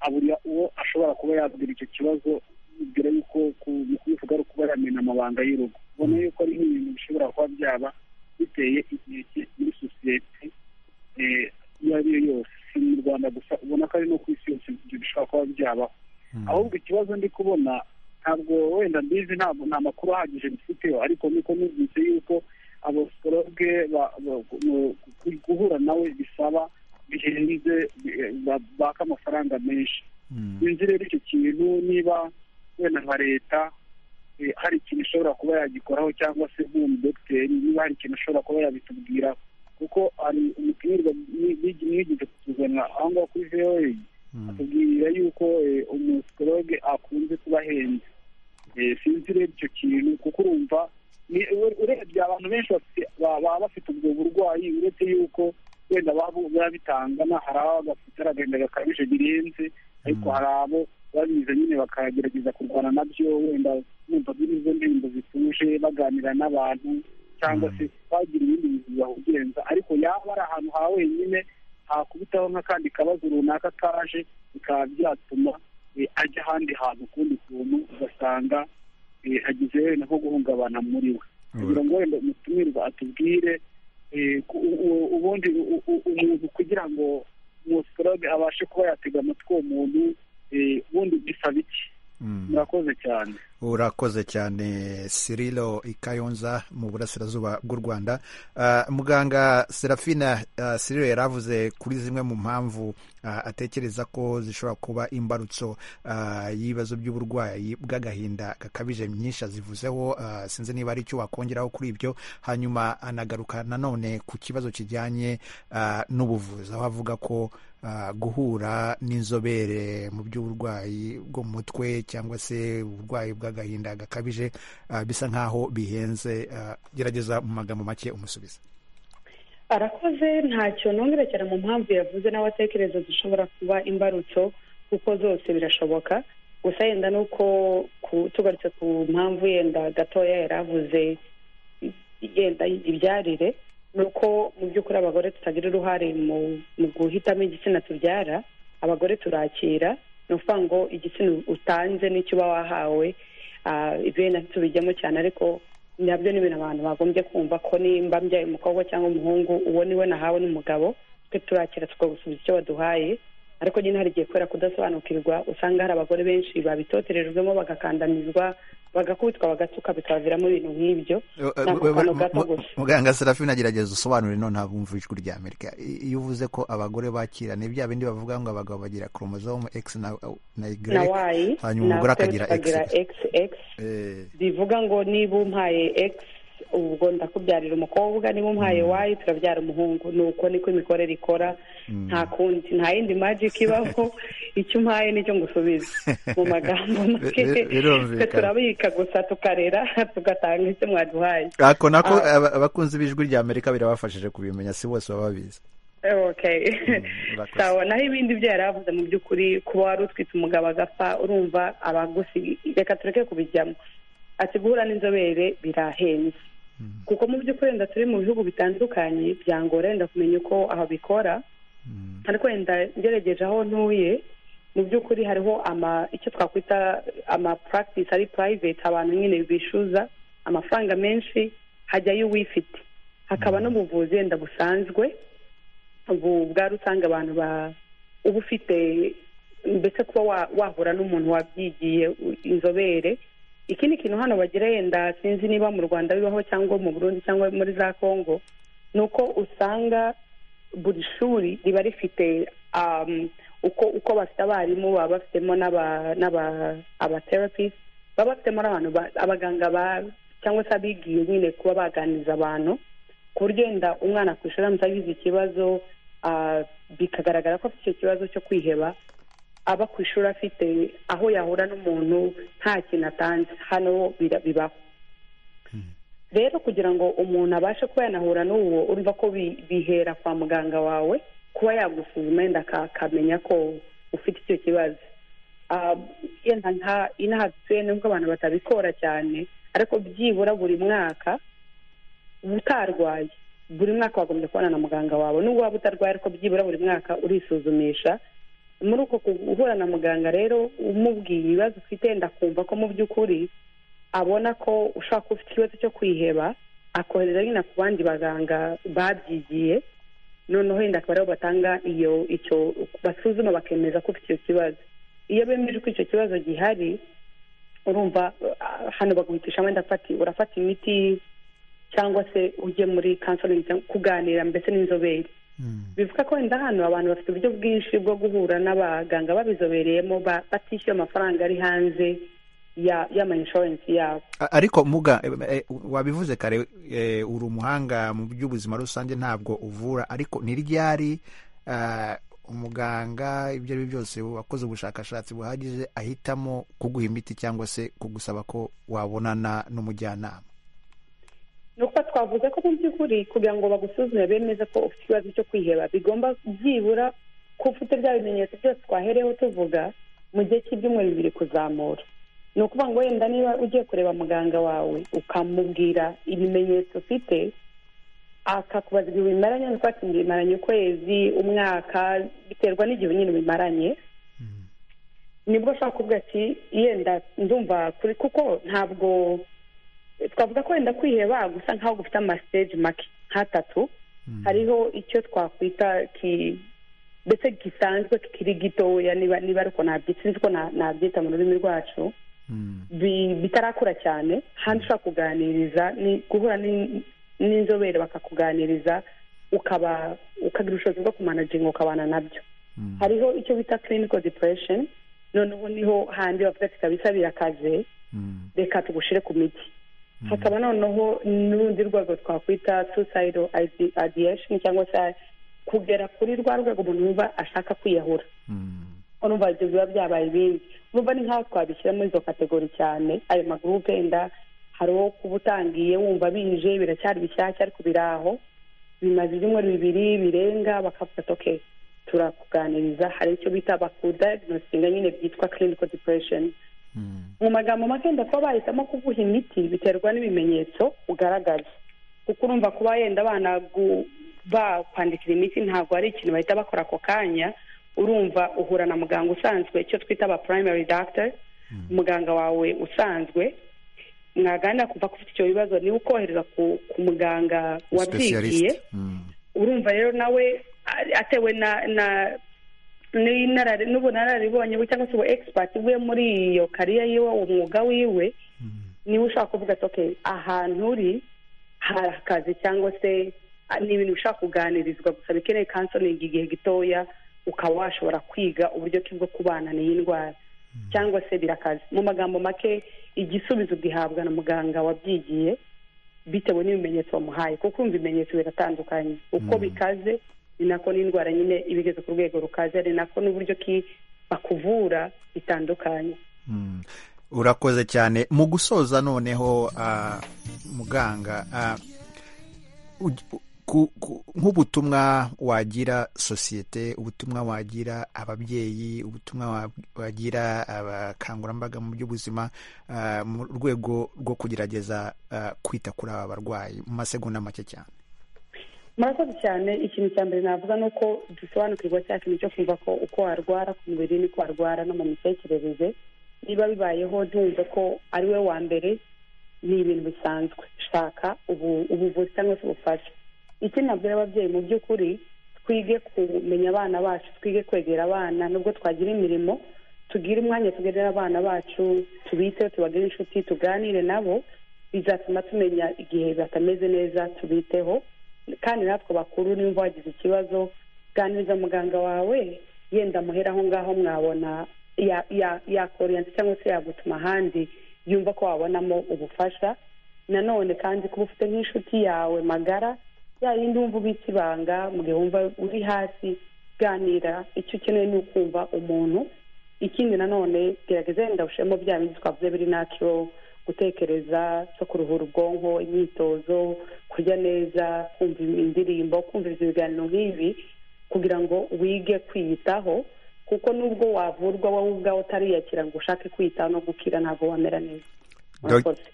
abura uwo ashobora kuba yabwira icyo kibazo mbere yuko mu kubivuga ari ukuba yamena amabanga y'urugo ubona yuko ari nk'ibintu bishobora kuba byaba biteye inkeke muri sosiyete iyo ari yo yose si mu rwanda gusa ubona ko ari no ku isi yose ibyo bishobora kuba byabaho ahubwo ikibazo ndi kubona ntabwo wenda mbizi ntabwo nta makuru ahagije mbifiteho ariko niko numvise yuko abasiporoge guhura nawe bisaba bihenze baka amafaranga menshi inzu rero icyo kintu niba wenda nka leta hari ikintu ishobora kuba yagikoraho cyangwa se nk'umudogiteri niba hari ikintu ashobora kuba yabitubwiraho kuko hari umutumirwa mwigeze kutuzana aho ngaho kuri voa atubwira yuko umusiporoge akunze kuba ahenze sinzi ureba icyo kintu kuko urumva urebye abantu benshi baba bafite ubwo burwayi uretse yuko wenda biba bitangana hari abo bafite agahinda gakabije birenze ariko hari abo babiza nyine bakagerageza kurwana nabyo wenda bumva birizo ndirimbo zituje baganira n'abantu cyangwa se bagira ibindi bintu bibawugenza ariko yaba ari ahantu ha wenyine hakubitaho nk'akandi kabazo runaka kaje bikaba byatuma ajya ahandi hantu ukundi kuntu ugasanga agize wenda nko guhungabana muri we kugira ngo wenda umutumirwa atubwire ubundi umuntu kugira ngo umusorobe abashe kuba yatega amatwi uwo muntu ubundi bisaba iki murakoze cyane urakoze cyane sirilo ikayonza mu burasirazuba bw'u rwanda Ah, muganga serafina ah, sirilo yari avuze kuri zimwe mu mpamvu ah, atekereza ko zishobora kuba imbarutso ah, y'ibibazo by'uburwayi bw'agahinda gakabije myinshi azivuzeho ah, sinzi niba ari icyo wakongeraho kuri ibyo hanyuma anagaruka nanone ku kibazo kijyanye ah, n'ubuvuzi aho avuga ko ah, guhura n'inzobere mu by'uburwayi bwo mu mutwe cyangwa se uburwayi bw'agahinda gakabije ah, bisa nk'aho bihenze ah, gerageza mu magambo make umusubiza arakoze ntacyo nongerekera mu mpamvu yavuze nawe atekereza zishobora kuba imbarutso kuko zose birashoboka gusa yenda nuko ku- tugarutse ku mpamvu yenda gatoya yari avuze yenda ibyarire ni uko mu by'ukuri abagore tutagira uruhare mu mu guhitamo igitsina tubyara abagore turakira ni ukuvuga ngo igitsina utanze n'icyo uba wahawe ah, ibyo wenda ntitubijyamo cyane ariko nabyo ni ibintu abantu bagombye kumva ko nimba mbyaye umukobwa cyangwa umuhungu uwo niwe nahawe n'umugabo twe turakira tukagusubiza icyo waduhaye ariko nyine hari igihe kubera kudasobanukirwa usanga hari abagore benshi babitoterejwemo bagakandamizwa bagakubitwa bagatuka bikabaviramo ibintu nk'ibyo ni ako kantu gato gusa muganga serafina agerageza usobanure none abumva ijwi ry'amerika I- iyo uvuze ko abagore bakirana bya bindi bavuga ngo abagabo bagira chromosome x na na y na wayi hanyuma umugore natwe akagira x tukagira xx Eh, bivuga ngo niba umpaye x ubwo ndakubyarira umukobwa niba umpaye y turabyara umuhungu ni uko niko imikorere ikora nta kundi nta yindi magic ibaho icyo umpaye nicyo ngusubiza mu magambo make Bi- bi- birumvikana. twe turabika gusa tukarera tugatanga icyo mwaduhaye ako nako Ah. aba- abakunzi b'ijwi ry'amerika birabafashije kubimenya si bose baba babizi okay murakoze. sawa naho ibindi byo yari avuze mu by'ukuri kuba wari utwite umugabo agapfa urumva abagusi reka tureke kubijyamo ati guhura n'inzobere birahenze kuko mu by'ukuri wenda turi mu bihugu bitandukanye byangora wenda kumenya uko aho bikora ariko wenda ngerageje aho ntuye mu by'ukuri hariho ama icyo twakwita ama practice ari private abantu nyine bishyuza amafaranga menshi hajyayo uwifite hakaba n'ubuvuzi wenda busanzwe ubu bwari usanga abantu ba uba ufite mbese kuba wa- wahura n'umuntu wabyigiye u- inzobere ikindi kintu hano bagira yenda sinzi niba mu rwanda bibaho cyangwa mu burundi cyangwa muri za kongo ni uko usanga buri shuri riba rifite um, uko uko bafite abarimu baba bafitemo n'aba n'aba- abatherapist baba bafitemo n'abantu ba- abaganga ba cyangwa se abigiye nyine kuba baganiriza abantu ku buryo wenda umwana ku ishuri aramutse agize ikibazo ah, bikagaragara ko afite icyo kibazo cyo kwiheba aba ku ishuri afite aho yahura n'umuntu nta kintu atanze hano bira- bibaho rero kugira ngo umuntu abashe kuba yanahura n'uwo urumva ko bi- bihera kwa muganga wawe kuba yagusuzuma yenda aka- akamenya ko ufite icyo kibazo Ah, yenda nka inaha dutuye nubwo abantu batabikora cyane ariko byibura buri mwaka utarwaye buri mwaka wagombye kubona na muganga wawe nubwo waba utarwaye ariko byibura buri mwaka urisuzumisha muri uko guhura na muganga rero umubwiye ibibazo ufite ndakumva ko mu by'ukuri abona ko ushobora kuba ufite ikibazo cyo kwiheba akohereza nyine ku bandi baganga babyigiye noneho yenda akaba aribo batanga iyo icyo basuzuma bakemeza ko ufite icyo kibazo iyo bemeje ko icyo kibazo gihari urumva ah, hano baguhitishamo ndafati urafata imiti cyangwa se ujye muri counseling cyangwa kuganira mbese n'inzobere bivuga ko wenda hano abantu bafite uburyo bwinshi bwo guhura n'abaganga babizobereyemo ba- batishyuye amafaranga ari hanze ya y'ama insurance yabo A- ariko muga eh, eh, wabivuze kare eh, uri umuhanga mu by'ubuzima rusange ntabwo uvura ariko ntiryari ah, umuganga ibyo ari byo byose wakoze ubushakashatsi buhagije ahitamo kuguha imiti cyangwa se kugusaba ko wabonana n'umujyanama ni uko twavuze ko mu by'ukuri kugira ngo bagusuzume bemeze ko ufite ikibazo cyo kwiheba bigomba byibura ko ufite bya bimenyetso byose twahereyeho tuvuga mu gihe cy'ibyumweru bibiri kuzamura ni ukuvuga ngo wenda niba ugiye kureba muganga wawe ukamubwira ibimenyetso ufite akakubaza igihe bimaranye nuko ati bimaranye ukwezi umwaka biterwa n'igihe nyine bimaranye nibwo ushobora kuvuga ati yenda ndumva kuri kuko ntabwo twavuga ko wenda kwiheba gusa nk'aho gufite amasiteji make nk'atatu hariho icyo twakwita ki ndetse gisanzwe kikiri gitoya niba niba ariko nabyita sinzi ko na- nabyita mu rurimi rwacu bi- bitarakura cyane handi ushobora kuganiriza ni guhura n'in- n'inzobere bakakuganiriza ukaba ukagira ubushobozi bwo kumanaginga ukabana nabyo hariho icyo bita clinical depression noneho niho handi bavuga ati kabisa birakaze reka tugushire ku miti hakaba noneho n'urundi rwego twakwita suicidal ide- ideation cyangwa se kugera kuri rwa rwego umuntu yumva ashaka kwiyahura urumva ibyo biba byabaye ibindi urumva ni nk'aho twabishyira muri izo kategori cyane ayo magurupe wenda hari uwo kuba utangiye wumva bije biracyari bishyashya ariko biraho bimaze ibyumweru bibiri birenga bakafata okay turakuganiriza hari icyo bita bakudiagnosinga nyine byitwa clinical depression mu magambo make kuba bahitamo kuguha imiti biterwa n'ibimenyetso ugaragaza kuko urumva kuba yenda abana gu- bakwandikira imiti ntabwo ari ikintu bahita bakora ako kanya urumva uhura na muganga usanzwe icyo twita aba primary doctor muganga wawe usanzwe mwaganira kuva ko ufite icyo bibazo niba ukohereza ku ku muganga wabyigiye Specialist. Mm. urumva rero nawe a- atewe na na n'inarare- n'ubunararibonye bwe cyangwa se ubu expert bwe muri iyo kariya yiwe uwo mwuga wiwe niwe ushaka kuvuga ati okay ahantu uri hari akazi cyangwa se a- ni ibintu bishobora kuganirizwa gusa bikeneye counseling igihe gitoya ukaba washobora kwiga uburyo ki bwo kubana n'iyi ndwara cyangwa se birakaze mu magambo make igisubizo ugihabwa na muganga wabyigiye bitewe n'ibimenyetso bamuhaye kuko umva ibimenyetso biratandukanye uko bikaze ni nako n'indwara nyine iba igeze ku rwego rukaze ari nako n'uburyo ki bakuvura bitandukanye urakoze cyane mu gusoza noneho ah, muganga ah, uj- ku- ku- nk'ubutumwa wagira sosiyete ubutumwa wagira ababyeyi ubutumwa wa- wagira abakangurambaga mu by'ubuzima ah, mu rwego rwo kugerageza ah, kwita kuri aba barwayi mu masegonda make cyane murakoze cyane ikintu cya mbere navuga ni uko dusobanukirwa cya kintu cyo kumva ko uko warwara ku mubiri n'uko warwara no mu mitekerereze niba bibayeho ntumve ko ari we wa mbere ni ibintu bisanzwe shaka ubu- ubuvuzi cyangwa se ubufasha ikindi nabwira ababyeyi mu by'ukuri twige kumenya abana bacu twige kwegera abana nubwo twagira imirimo tugire umwanya tugenera abana bacu tubiteho tubagire inshuti tuganire nabo bizatuma tumenya igihe batameze neza tubiteho kandi natwe bakuru nimba wagize ikibazo ganiriza muganga wawe yenda muhera aho ngaho mwabona ya- ya- yakoriyanti cyangwa se yagutuma ahandi yumva ko wabonamo ubufasha nanone kandi kuba ufite nk'inshuti yawe magara ya yindi wumva ubitse ibanga mu gihe wumva uri hasi ganira icyo ukeneye ni ukumva umuntu ikindi nanone gerageza wenda ushemo bya bindi twavuze biri nakiro gutekereza cyo kuruhura ubwonko imyitozo kurya neza kumva indirimbo kumviriza ibiganiro nk'ibi kugira ngo wige kwiyitaho kuko nubwo wavurwa wowe ubwawe utariyakira ngo ushake kwiyitaho no gukira ntabwo wamera neza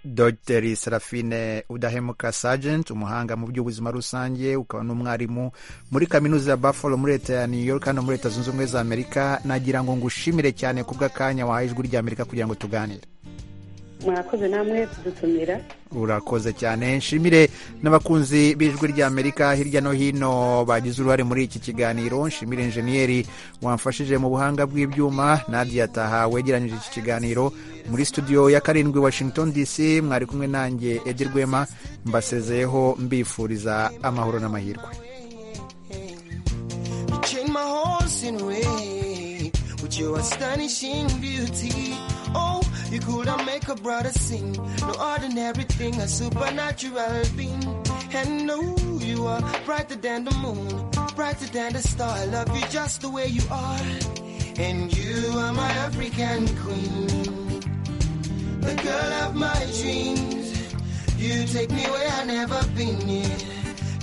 dogiteri serafine udahemuka sajenti umuhanga mu by'ubuzima rusange ukaba n'umwarimu muri kaminuza ya buffalo muri leta ya new york hano muri leta zunze ubumwe za amerika nagira ngo ngushimire cyane ku bw'akanya wahaye ijwi rya amerika kugira ngo tuganire mwakoze namwe kudutumira urakoze cyane nshimire n'abakunzi b'ijwi rya amerika hirya no hino bagize uruhare muri iki kiganiro nshimire injeniyeri wamfashije mu buhanga bw'ibyuma nadia taha wegeranyije iki kiganiro muri studio ya karindwi washington dc mwari kumwe nanjye edi rwema mbasezeyeho mbifuriza amahoro n'amahirwe You chain my horse in red with your astonishing beauty. Oh, you could have make a brother sing. No ordinary thing, a supernatural being. And no, you are brighter than the moon, brighter than the star. I love you just the way you are. And you are my African queen, the girl of my dreams. You take me where I've never been yet.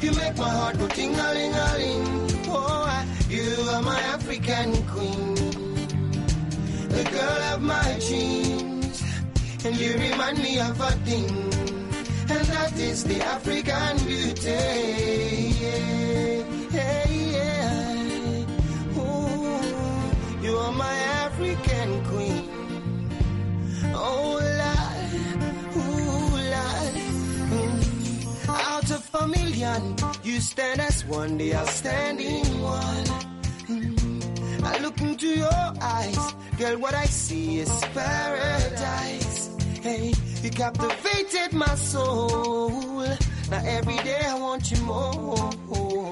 You make my heart go ting-a-ling-a-ling. Oh, I- you are my African queen, the girl of my dreams, and you remind me of a thing, and that is the African beauty. Yeah, yeah, yeah. Ooh, you are my African queen. Oh, Lord, ooh, Lord. Mm. Out of a million, you stand as one, the outstanding one. Mm. I look into your eyes, girl. What I see is paradise. Hey, you captivated my soul. Now every day I want you more.